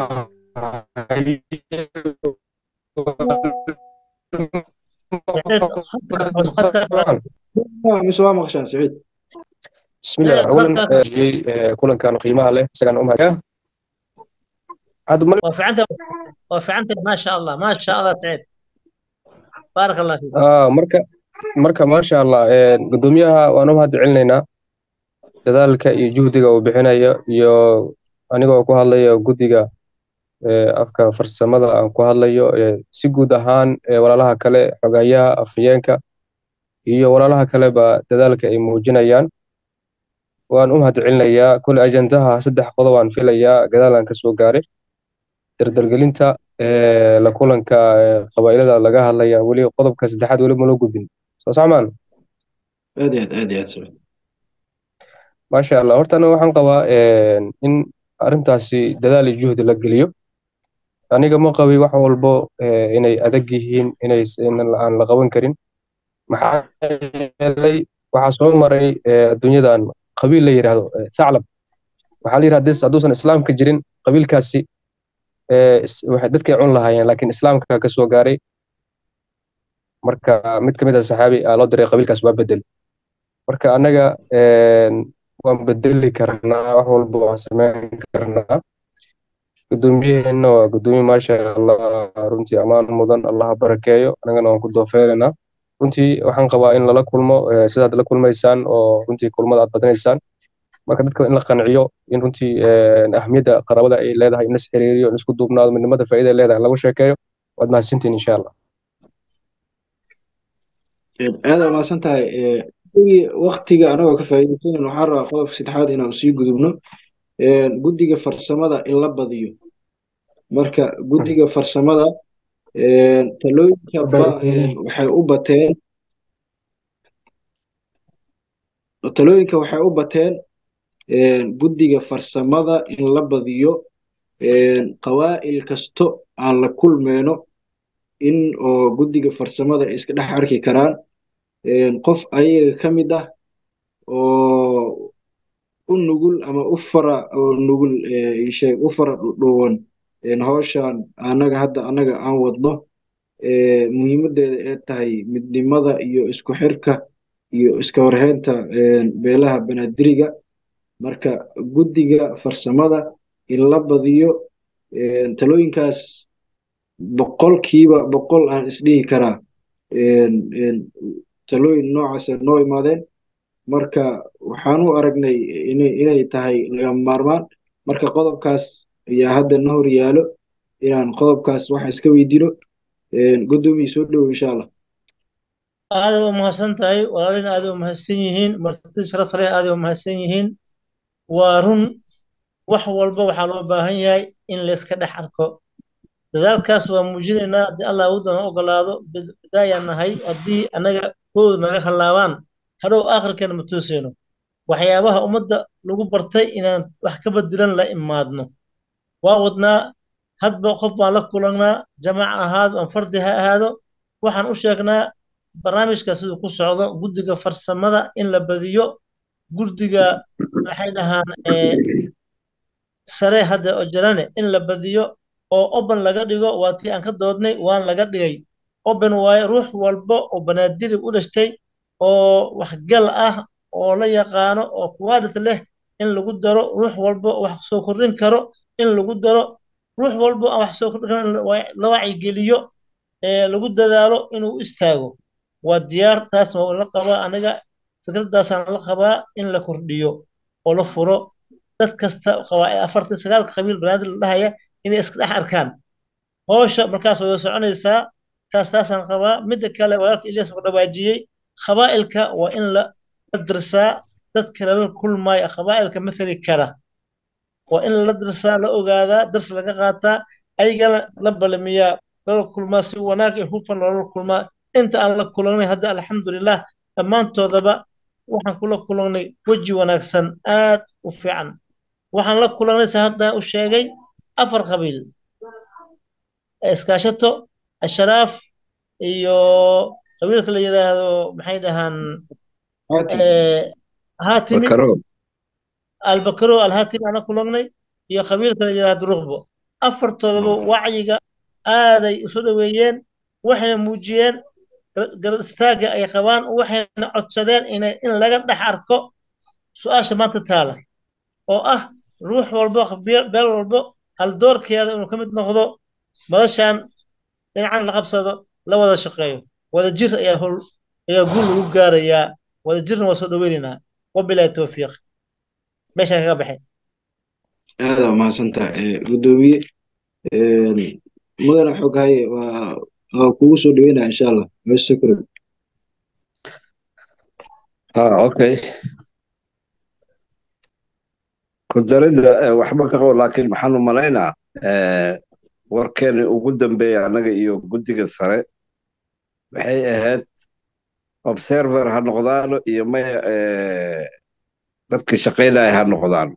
mise waa maqashaan saciid بسم الله اولا كلن كانوا قيمها له سكن امها يا عاد مل وفعنت وفعنت ما شاء الله ما شاء الله تعيد بارك الله فيك اه marka marka ma sha Allah ee gudoomiyaha waan u mahad celinaynaa dadaalka iyo juhdiga uu bixinayo iyo anigoo ku hadlayo guddiga ee afka farsamada aan ku hadlayo ee si guud ahaan ee walaalaha kale xogayaha afhayeenka iyo walaalaha kaleba dadaalka ay muujinayaan waan u mahad celinayaa kule ajandaha saddex qodob aan filayaa gadaalaan ka soo gaaray dardargelinta ee la kulanka qabaa'ilada laga hadlaya weli qodobka saddexaad weli ma loo gudbin soo sacmaan aad iyo aad aad iyo aad saciid maasha allah horta aniga waxaan qabaa in arrintaasi dadaal iyo juhdi la geliyo aniga ma qabi wax walbo inay adag yihiin inay aan la qaban karin maxaa yeelay waxaa soo maray adduunyadan qabiil la yidhaahdo thaclab waxaa la yidhahda hadduusan islaamka jirin qabiilkaasi waxay dadkay cun lahaayeen laakiin islaamka ka soo gaaray marka mid ka mid ah saxaabi aa loo diray qabiilkaas waa bedel marka annaga waan bedeli karnaa wax walba waan samayn karnaa gudoomiyaheenna waa gudoomiye maasha allah runtii ammaan mudan allaha barakeeyo anagana waan ku doofeeraynaa runtii waxaan qabaa in lala kulmo eh, sidaad la kulmaysaan oo runtii kulmada aad badinaysaan marka dadka in la qanciyo in runtii eh, ahmiyadda qaraabada ay leedahay in las xiriiriyo in isku duubnaado midnimada faa'iida ay leedahay in lagu sheekeeyo waad mahadsantihin insha allah aad aa mahadsan tahay gudigi waktiga anagoo ka faa'iidaysanan waxaan rabaa qodobka saddexaad inaan sii gudubno guddiga farsamada in la badiyo marka guddiga farsamada talooyinka ba waxay u bateen talooyinka waxay u bateen guddiga farsamada in la badiyo qawaa'il kasto aan la kulmeyno in oo guddiga farsamada ay iska dhex arki karaan qof ayaga ka mid ah oo u nugul ama u fara oo nugul isheeg u fara dhuwan hawshan annaga hadda annaga aan wadno muhiimaddeeda ee tahay midnimada iyo isku xirka iyo iska warheynta beelaha banaadiriga marka guddiga farsamada in la badiyo talooyinkaas boqolkiiba boqol aan isdhihi karaa talooyin noocaasa noo imaadeen marka waxaan u aragnay inay tahay lagama maarmaan marka qodobkaas ayaa hadda na hor yaalo inaan qodobkaas waxa iska weydiino guddoomiye soo dhowo insha allah aad u mahadsan tahay walaalina aad u mahadsan yihiin martida sharafta leh aad u mahadsan yihiin waa run wax walba waxaa loo baahan yahay in layska dhex arko dadaalkaas waa muujinaynaa haddii allah awooddana ogolaado bidaayaan nahay haddii annaga koodu naga hallaabaan hadhow aakhirkeena ma tooseyno waxyaabaha ummadda lagu bartay inaan wax ka bedilan la imaadno waa wadnaa hadba qof baan la kulannaa jamaac ahaado aan fardi ha ahaado waxaan u sheegnaa barnaamijka siduu ku socdo guddiga farsamada in la badiyo guddiga maxay dhahaan sare hadda oo jirane in la badiyo oo open laga dhigo waa tii aan ka doodnay waan laga dhigay open waaye ruux walba oo banaadiri u dhashtay oo waxgal ah oo la yaqaano oo quality leh in lagu daro ruux walba wax soo kordhin karo in lagu daro ruux walba aan wax soo kordhin karo la wacyigeliyo lagu dadaalo inuu istaago waa diyaar taas waa la qabaa aniga fikradaasaan la qabaa in la kordhiyo oo la furo dad kasta qabaa afartan sagaalka qabiil banaadir la dhahaya inay iska dhex arkaan howsha markaas way soconaysaa taas taasaan qabaa midda kale walaalka ilyas ku dhawaajiyey qabaa'ilka waa in la dirsaa dadka lala kulmaayo qabaa'ilka mathali kara waa in la dirsaa la ogaadaa dars laga qaataa ayagana la balamiyaa lala kulmaa si wanaag iyo hufan loola kulmaa inta aan la kulannay hadda alxamdulilah dhammaantoodaba waxaan kula kulannay weji wanaagsan aad u fiican waxaan la kulannay sa hadda u sheegay afar qabiil iskaashato ashraaf iyo qabiilka la yidhaahdo maxay dhahaan haatimi albakaro alhaatimi aan la kulannay iyo qabiilka la yidhaahdo ruqbo afartoodaba wacyiga aaday isu dhoweeyeen waxayna muujiyeen garad istaagga ay qabaan waxayna codsadeen inay in laga dhex arko su-aasha maanta taala oo ah ruux walbo beel walbo haldoorkeeda inuu ka mid noqdo madashan dhinacan la qabsado la wada shaqeeyo wada jir ayaa hol ayaa guul lagu gaarayaa wada jirna waa soo dhoweynaynaa wabilaahi towfiiq meeshaan kaga baxay aada mahadsantaha guddoomiye mudana xoghaye waa waa kugu soo dhaweynaya insha allah shukran ha okay kudaridda waxba ka qabo laakiin maxaan u malaynaa warkeeni ugu dambeeya annaga iyo guddiga sare waxay ahayd observer ha noqdaano iyo maya dadka shaqaynaya ha noqdaano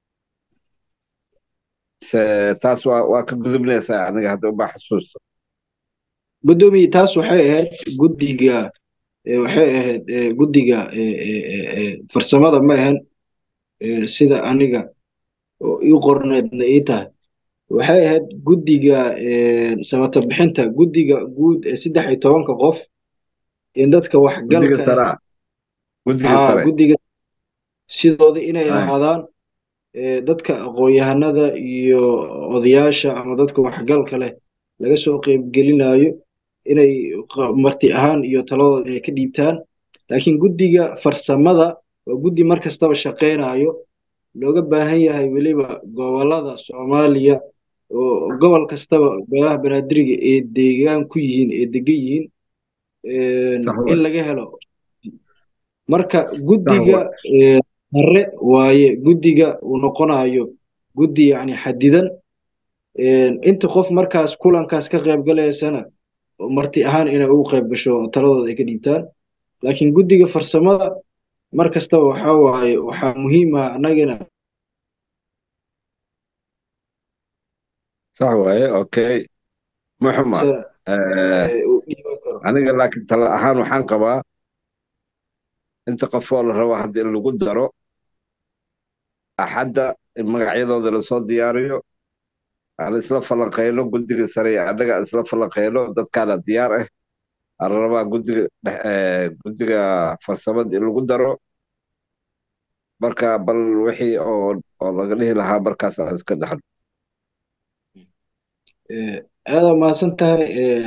taas waa ka gudubnaysaa aniga hadda uma xasuusta guddoomiye taas waxay ahayd guddiga waxay ahayd guddiga farsamada ma ahan sida aniga ii qorneedna ii tahay waxay ahayd guddiga samata bixinta guddiga guud ee saddex iyo tobanka qof in dadka waxgalka guddiga sidooda inay ahaadaan dadka aqoon-yahanada iyo odayaasha ama dadka waxgalka leh laga soo qeybgelinayo inay marti ahaan iyo taladooda inay ka dhiibtaan laakiin guddiga farsamada waa guddi mar kastaba shaqeynayo looga baahan yahay weliba gobolada soomaaliya oo gobol kastaba beelaha banaadiriga ee deegaan ku yihiin ee degan yihiin in laga helo marka guddiga hare waaye guddiga uu noqonayo guddi yacni xadidan inta qof markaas kulankaas ka qayb galaysana marti ahaan inay ugu qayb gasho taladooda ay ka dhiibtaan laakiin guddiga farsamada mar kastaba waxaa waaye waxaa muhiim ah annagana sax waaye okay muxuma aniga laakiin tala ahaan waxaan qabaa inta qofoo la rabo haddii in lagu daro axadda in magacyadooda lasoo diyaariyo aan isla falanqeyno guddiga sare iyo annaga aan isla falanqeyno dadkaana diyaar ah aan rabaa guddiga guddiga farsamada in lagu daro marka bal wixii oo oo laga dhihi lahaa markaas aan iska dhexno aada mahadsan tahay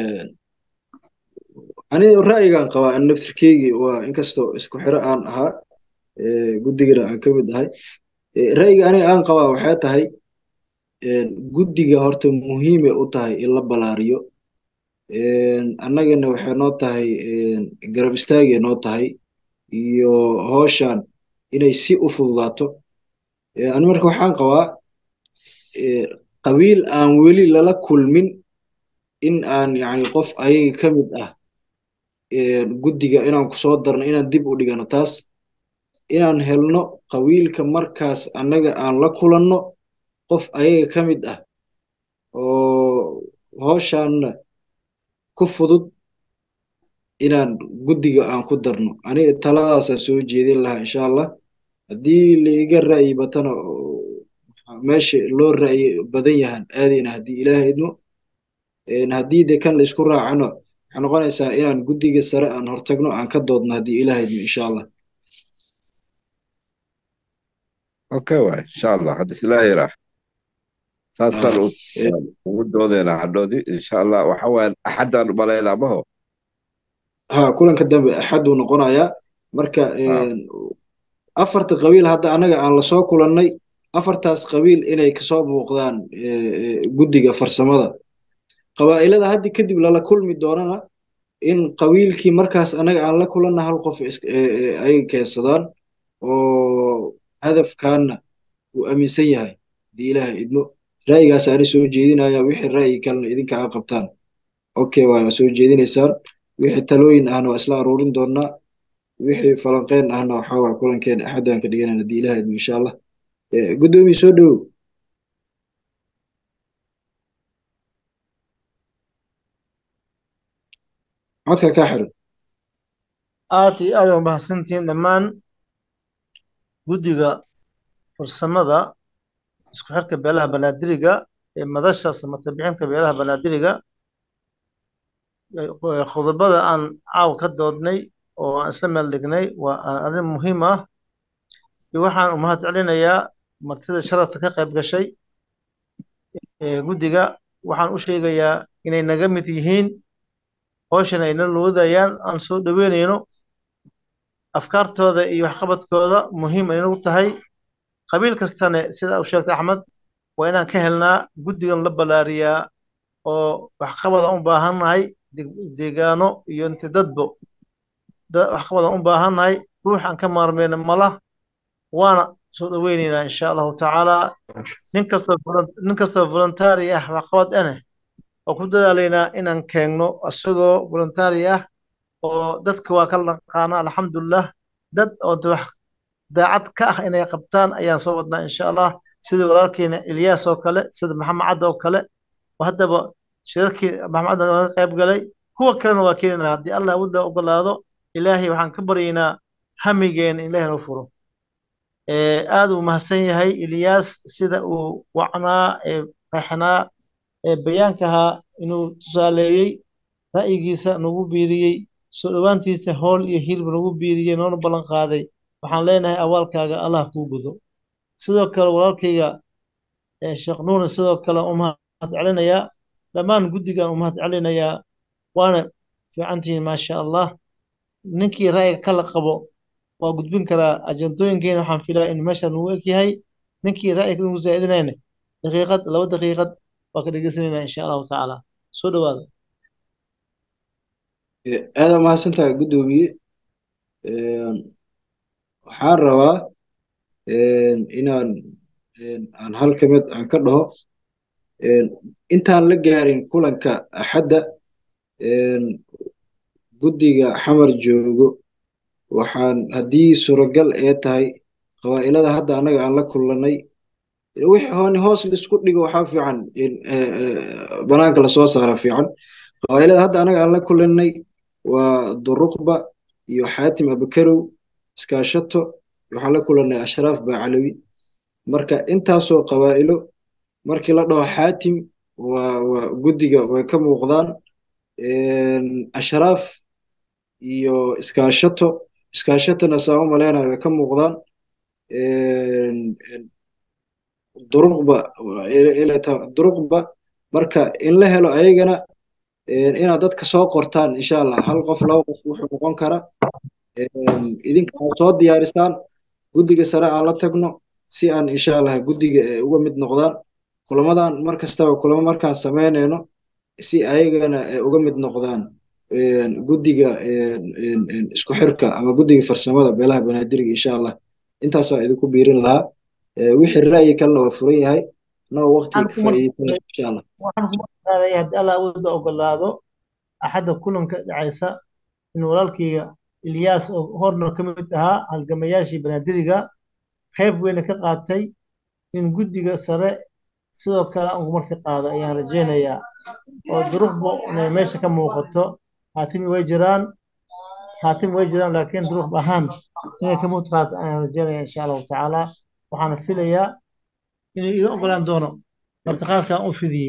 aniga ra'yigan qabaa an naftirkeygii waa inkastoo isku xiro aan ahaa guddigana aan ka mid ahay ra'yiga aniga aan qabaa waxay tahay guddiga horta muhiime u tahay in la balaariyo annagana waxay noo tahay garab istaagay noo tahay iyo hooshan inay si u fududaato ani marka waxaan qabaa qabiil aan weli lala kulmin in aan yacni qof ayaga ka mid ah guddiga inaan ku soo darno inaan dib u dhigano taas inaan helno qabiilka markaas annaga aan la kulanno qof ayaga ka mid ah oo hooshaanna ku fudud inaan guddiga aan ku darno aniga taladaasaan soo jeedin lahaa insha allah haddii laiga ra'yi batana meesha loo ra'yi badan yahan aadayna haddii ilaaha idmo haddii de kan laisku raacano waxay noqonaysaa inaan guddiga sare aan hortagno aan ka doodno haddii ilaaha idmo insha allah okay waay insha allah haddii ilaaha yiraax saasaan ugu doodeynaa hadhoodii insha allah waxa waayan axaddaan umalaynaa maho ha kulanka dambe axadduu noqonayaa marka afarta qabiil hadda annaga aan lasoo kulannay afartaas qabiil inay kasoo muuqdaan guddiga farsamada qabaa'ilada haddi kadib lala kulmi doonana in qabiilkii markaas annaga aan la kulanna hal qof ay keensadaan oo hadafkaana uu aaminsan yahay haddii ilaaha idmo ra'yigaas ani soo jeedinaya wixii ra'yi kalena idinka a qabtaan okay waa soo jeedinaysaan wixii talooyin ahna waa isla aruurin doonaa wixii falanqeyn ahna waxaa waa kulankeena axaddaan ka dhiganayna haddii ilaaha idmo insha allah guddoomiye soo dhowow codka kaa xiran aad iyo aad u mahadsantihiin dhammaan guddiga farsamada isku xirka beelaha banaadiriga ee madasha samatabixinta beelaha banaadiriga khudabada aan caaw ka doodnay oo aan isla meel dhignay waa arrin muhiim ah iyo waxaan u mahad celinayaa martida sharafta ka qayb gashay guddiga waxaan u sheegayaa inay naga mid yihiin howshan ayna loodayaan aan soo dhoweynayno afkaartooda iyo waxqabadkooda muhiim ay nagu tahay qabiil kastane sida uu sheegtay axmed waa inaan ka helnaa guddigan la ballaariyaa oo waxqabad aan u baahannahay deegaano iyo inti dadbo waxqabad aan u baahannahay ruux aan ka maarmeyna mala waana soo dhoweynaynaa insha allahu tacaala nin kastoo nin kastoo voluntary ah waxqabad ane oo ku dadaalaynaa inaan keenno isagoo voluntary ah oo dadka waa kala naqaana alxamdulilah dad oo wax daacad ka ah inay qabtaan ayaan soo wadnaa insha allah sida walaalkeena ilyaas oo kale sida maxamed cadda oo kale oo haddaba shirarkii maxamed cadda laga qayb galay kuwa kalena waa keenana haddii allah wadda ogolaado ilaahay waxaan ka baryaynaa hamigeena in ilaahay noo furo aad uu mahadsan yahay ilyaas sida uu wacnaa ee qeexnaa ee bayaankahaa inuu tusaaleeyey ra'yigiisa nagu biiriyey soo dhowaantiisa howl iyo hilib nagu biiriyey noona ballan qaaday waxaan leenahay awaalkaaga allah kuu gudo sidoo kale walaalkayga eh, sheekh nuurna sidoo kale u mahad celinayaa dhammaan guddigan u mahad celinayaa waana fiicantihiin maasha allah ninkii ra'yiga kala qabo waa gudbin karaa ajandooyinkeena waxaan filaa in meesha nagu eg yahay ninkii ra'yiga nagu zaa'idinayna daqiiqad laba daqiiqad waa ka dhegeysanayna insha allahu tacaala soo dhawaada aada mahadsantahay guddoomiye Een, waxaan rabaa een, inaan een, aan hal ka mid aan ka dhaho een, intaan la gaarin kulanka axadda een, guddiga xamar joogo waxaan haddii suuragal ee tahay qabaa'ilada hadda annaga aan la kulannay wixii hooni hoos laisku dhigo waxaa fiican in eh, eh, banaanka lasoo saara fiican qabaa'ilada hadda annaga aan la kulannay waa duruqba iyo xaatim abakarow iskaashato waxaan la kulannay ashraaf baacalawi marka intaasoo qabaa'ilo markii la dhaho xaatim waa waa guddiga way ka muuqdaan Een, ashraaf iyo iskaashato iskaashatana saa u maleynayo way ka muuqdaan Een, een, duruqba ila- ila ta- duruqba marka in la helo ayagana een, inaad dadka soo qortaan insha allah hal qof laba qof wuxuu noqon kara Een, idinka aad soo diyaarisaan guddiga sare aan la tagno si aan insha allah guddiga eh, uga mid noqdaan kulamadan mar kastaba kulamo markaan sameynayno si ayagana eh, uga mid noqdaan een, guddiga een, een, een, isku xirka ama guddiga farsamada beelaha banaadiriga insha allah intaasaa idinku biirin lahaa Eh, wixii ra'yi kalena waa furan yahay anagoo waqti waxaan ka ku mar faa'iideysanaya insha allah waxaan ku marqaadaya haddii allah awooda ogolaado axadda kulanka dhacaysa in walaalkayga Ilyaas oo horna ka mid ahaa halgamayaashii banaadiriga qayb weyna ka qaatay in guddiga sare sidoo kale aan ugu marti qaado ayaan rajaynayaa oo duruqba inay meesha ka muuqato haatimi way jiraan haatimi way jiraan laakiin duruq ahaan inay ka muuqato qaado ayaan rajaynayaa insha allahu tacaala waxaana filayaa inuu iga ogolaan doono martiqaadkan u fidiyey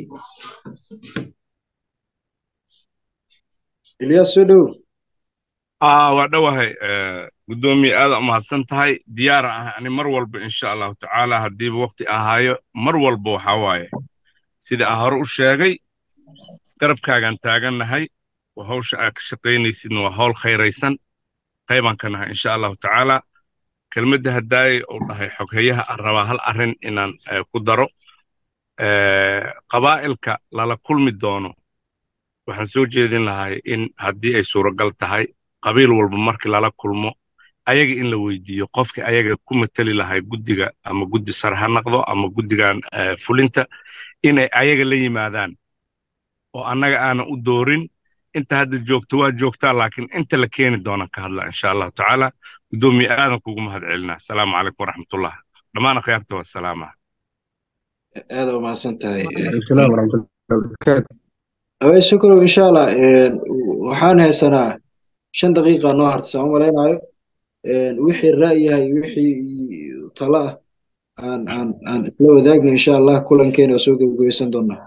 ilyaas soo dhow aa waa dhowahay guddoomiye aada umahadsan tahay diyaara ah ani mar walba insha allahu tacaala haddiiba waqti ahaayo mar walba waxaa waaye sida aan hore u sheegay garabkaagaan taagannahay waa hawsha aad ka shaqaynaysidna waa hawl khayraysan qaybaan ka nahay insha allahu tacaala kelmadda haddaayay uu dhahay xoghayaha aan rabaa hal arrin inaan eh, ku daro Eh, qabaa'ilka lala kulmi doono waxaan soo jeedin lahay in haddii ay suuragal tahay qabiil walba markii lala kulmo ayaga in la weydiiyo qofkii ayaga ku mateli lahay guddiga ama guddi sare ha noqdo ama guddigan eh, fulinta inay ayaga la yimaadaan oo annaga aanan u doorin inta hadda joogto waa joogtaa laakiin inta la keeni doonaan ka hadla insha allahu tacaala guddoomiye aadan kugu mahad celinaa asalaamu calaykum waraxmatullah dhammaan akhyaarta waa salaama aada u mahadsan tahay السلام ورحمة الله وبركاته awey shukrow insha allah Een, waxaan haysanaa shan daqiiqa noo harta saan u malaynayo Een, wixii ra'yahay wixii talo ah aan aan aan isla wadaagno insha allah kulankeena waa soo gebagabeysan doonaa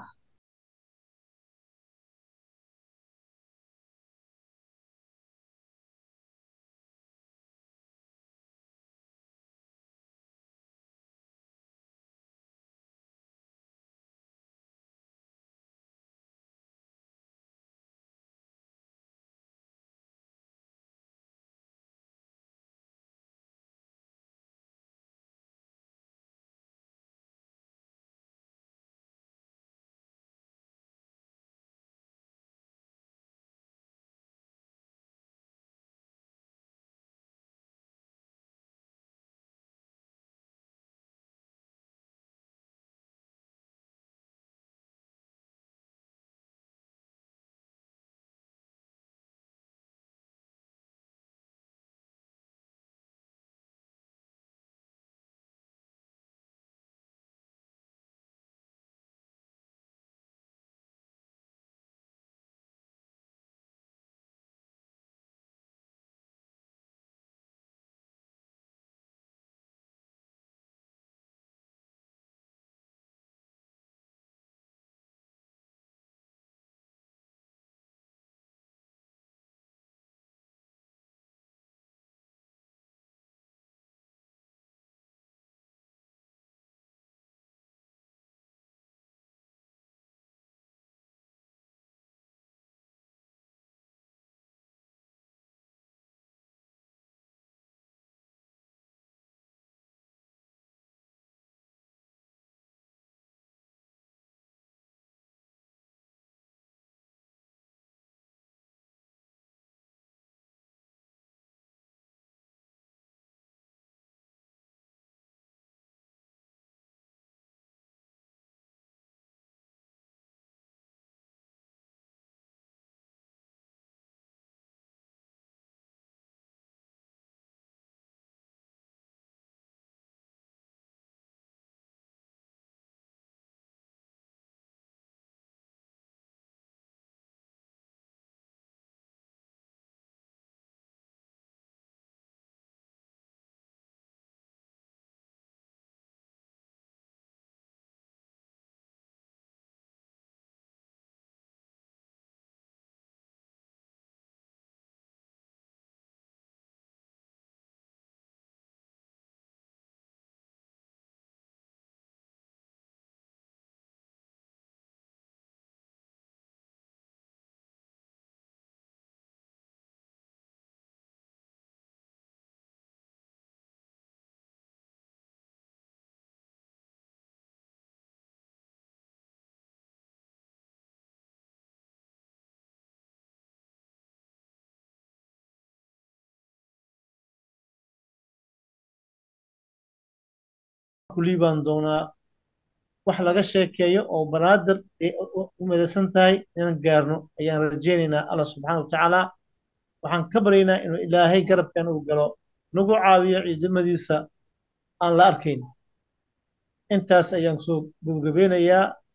ku liibaan doonaa wax laga sheekeeyo oo banaadir ay u midaysan tahay inaan gaarno ayaan rajaynaynaa allah subxaana wa tacaala waxaan ka baryaynaa inuu ilaahay garabkan uu galo nagu caawiyo ciidamadiisa aan la arkayn intaas ayaan soo gabagabeynayaa